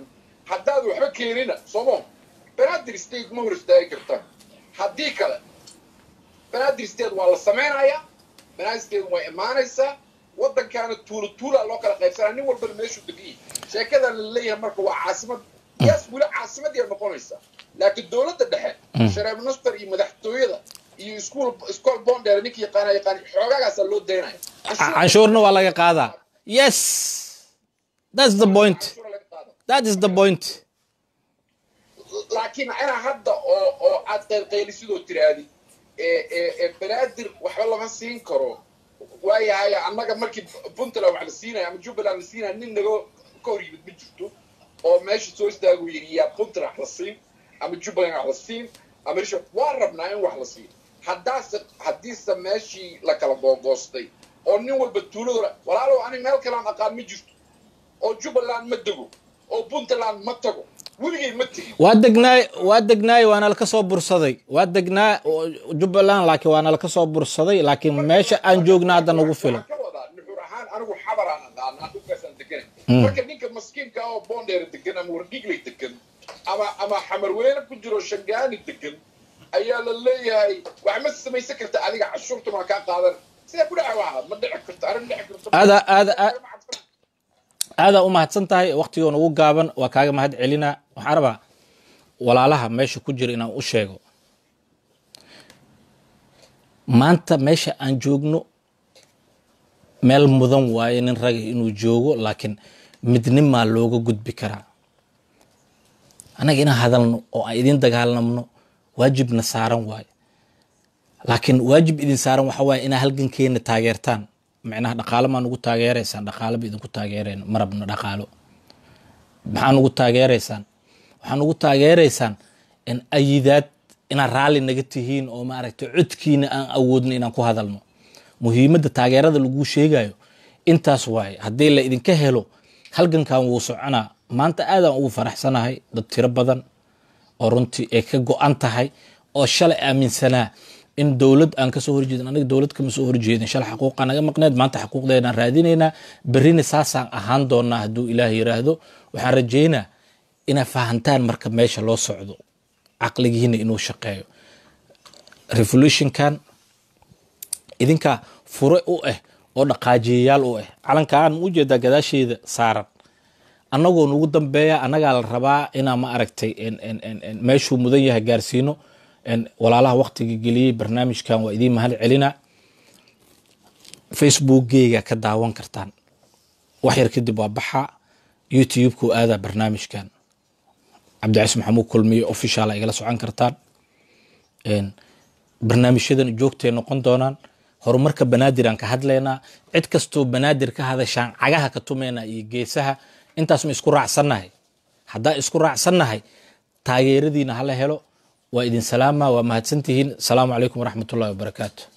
haddaad waxba keenina somo banaadir state ma hor istaagi kartaan haddii kale banaadir state waa la samaynayaa banaadir state way imaanaysaa waddankaana tuulo tuulaa loo kala qaybsanaa nin walbana meeshuu degan sheekadan la leeyahay marka waa caasimad yaas weli caasimadii noqonaysaa laakiin dowladda dhexe shareeb nastar iyo madaxtooyada iyo iskuol iskool bondheer ninka yaqaana yaqaan xoogaagaasaa loo daynaya canshuurna waa laga qaadaa yes that's the point that is the point laakiin inaa hadda oo oo aad qaylqaylisidoo tiraahdi banaadir waxba lama siin karo waayahay annaga markii puntland wax la siinaya ama jubbaland la siinaya nin naga ka hor yimid ma jirto oo meesha soo istaagu yidhi yaa puntland wax la siin ama jubbaland wax la siin ama risho waa rabnaa in wax la siin haddaase haddiise meeshii la kala googoostay oo nin walba tuuladooda walaalow ani meel kalaan aqaan ma jirto oo jubbaland ma dego oo puntland ma tago weligay ma tegin waa degnaay waa degnaay waana laka soo bursaday waa degnaa jubbaland laakiin waana laka soo bursaday laakiin meesha aan joogna hadda nagu filan ka wadaa nuxur ahaan anigu xabaraan aqaanaa dhulkaasaan deganay marka ninka maskiinka oo boondheera degan ama wardhigley degan ama ama xamarweyne ku jiro shangaani degan ayaa la leeyahay wax ma samaysan karta adiga cashuurtuna waa kaa qaadan sidee ku dhaca waxa ma dhici karto arrin dhici karto aada aada aadaa u mahadsan tahay waktigoo nagu gaaban waa kaaga mahad celinaa waxaan rabaa walaalaha meesha ku jira inaan u sheego maanta meesha aan joogno meel mudan waaye nin raga inuu joogo laakiin midnimaa looga gudbi karaa annaga inaan hadalno oo aan idin dagaalamno waajibna saaran waaye laakiin waajib idin saaran waxa waaye inaa halgankeena taageertaan micnaha dhaqaalo maa nugu taageeraysaan dhaqaalaba idinku taageereen marabna dhaqaalo maxaa nugu taageeraysaan waxaa nugu taageeraysaan in ayidaad inaad raalli naga tihiin oo maaragtay codkiina aan awoodno inaan ku hadalno muhiimadda taageerada laguu sheegayo intaas waaye haddii la idinka helo halgankan wuu soconaa maanta aadaan ugu faraxsanahay dad tiro badan oo runtii ay ka go-an tahay oo shalay aaminsanaa in dowlad aan kasoo horjeedin aniga dowlad kama soo horjeedin shalay xaquuqa naga maqneed maanta xaquuqdeedaan raadinaynaa berrina saasaan ahaan doonaa hadduu ilaah yiraahdo waxaan rajaynaa inaa fahantaan marka meesha loo socdo caqligiina inuu shaqeeyo revolutionkan idinkaa fure u ah oo dhaqaajiyayaal u ah calankaan u jeedaa gadaasheeda saaran annagoo nugu dambeeya annagaa la rabaa inaa ma aragtay meeshuu mudan yahay gaarsiino walaalaha waktiga geliyey barnaamijkan waa idiin mahad celina facebookgeyga ka daawan kartaan wax yar kadib waa baxa youtube-ku aadaa barnaamijkan cabdicais maxamuud kulmiye official a igala socon kartaan barnaamijyadan joogtay noqon doonaan horumarka banaadir aan ka hadlaynaa cid kastoo banaadir ka hadashaan cagaha ka tumaynaa iyo geesaha intaas ma isku raacsannahay haddaa isku raacsannahay taageeradiina hala helo waa idin salaama waa mahadsantihiin asalaamu calaykum waraxmatullahi wabarakaatu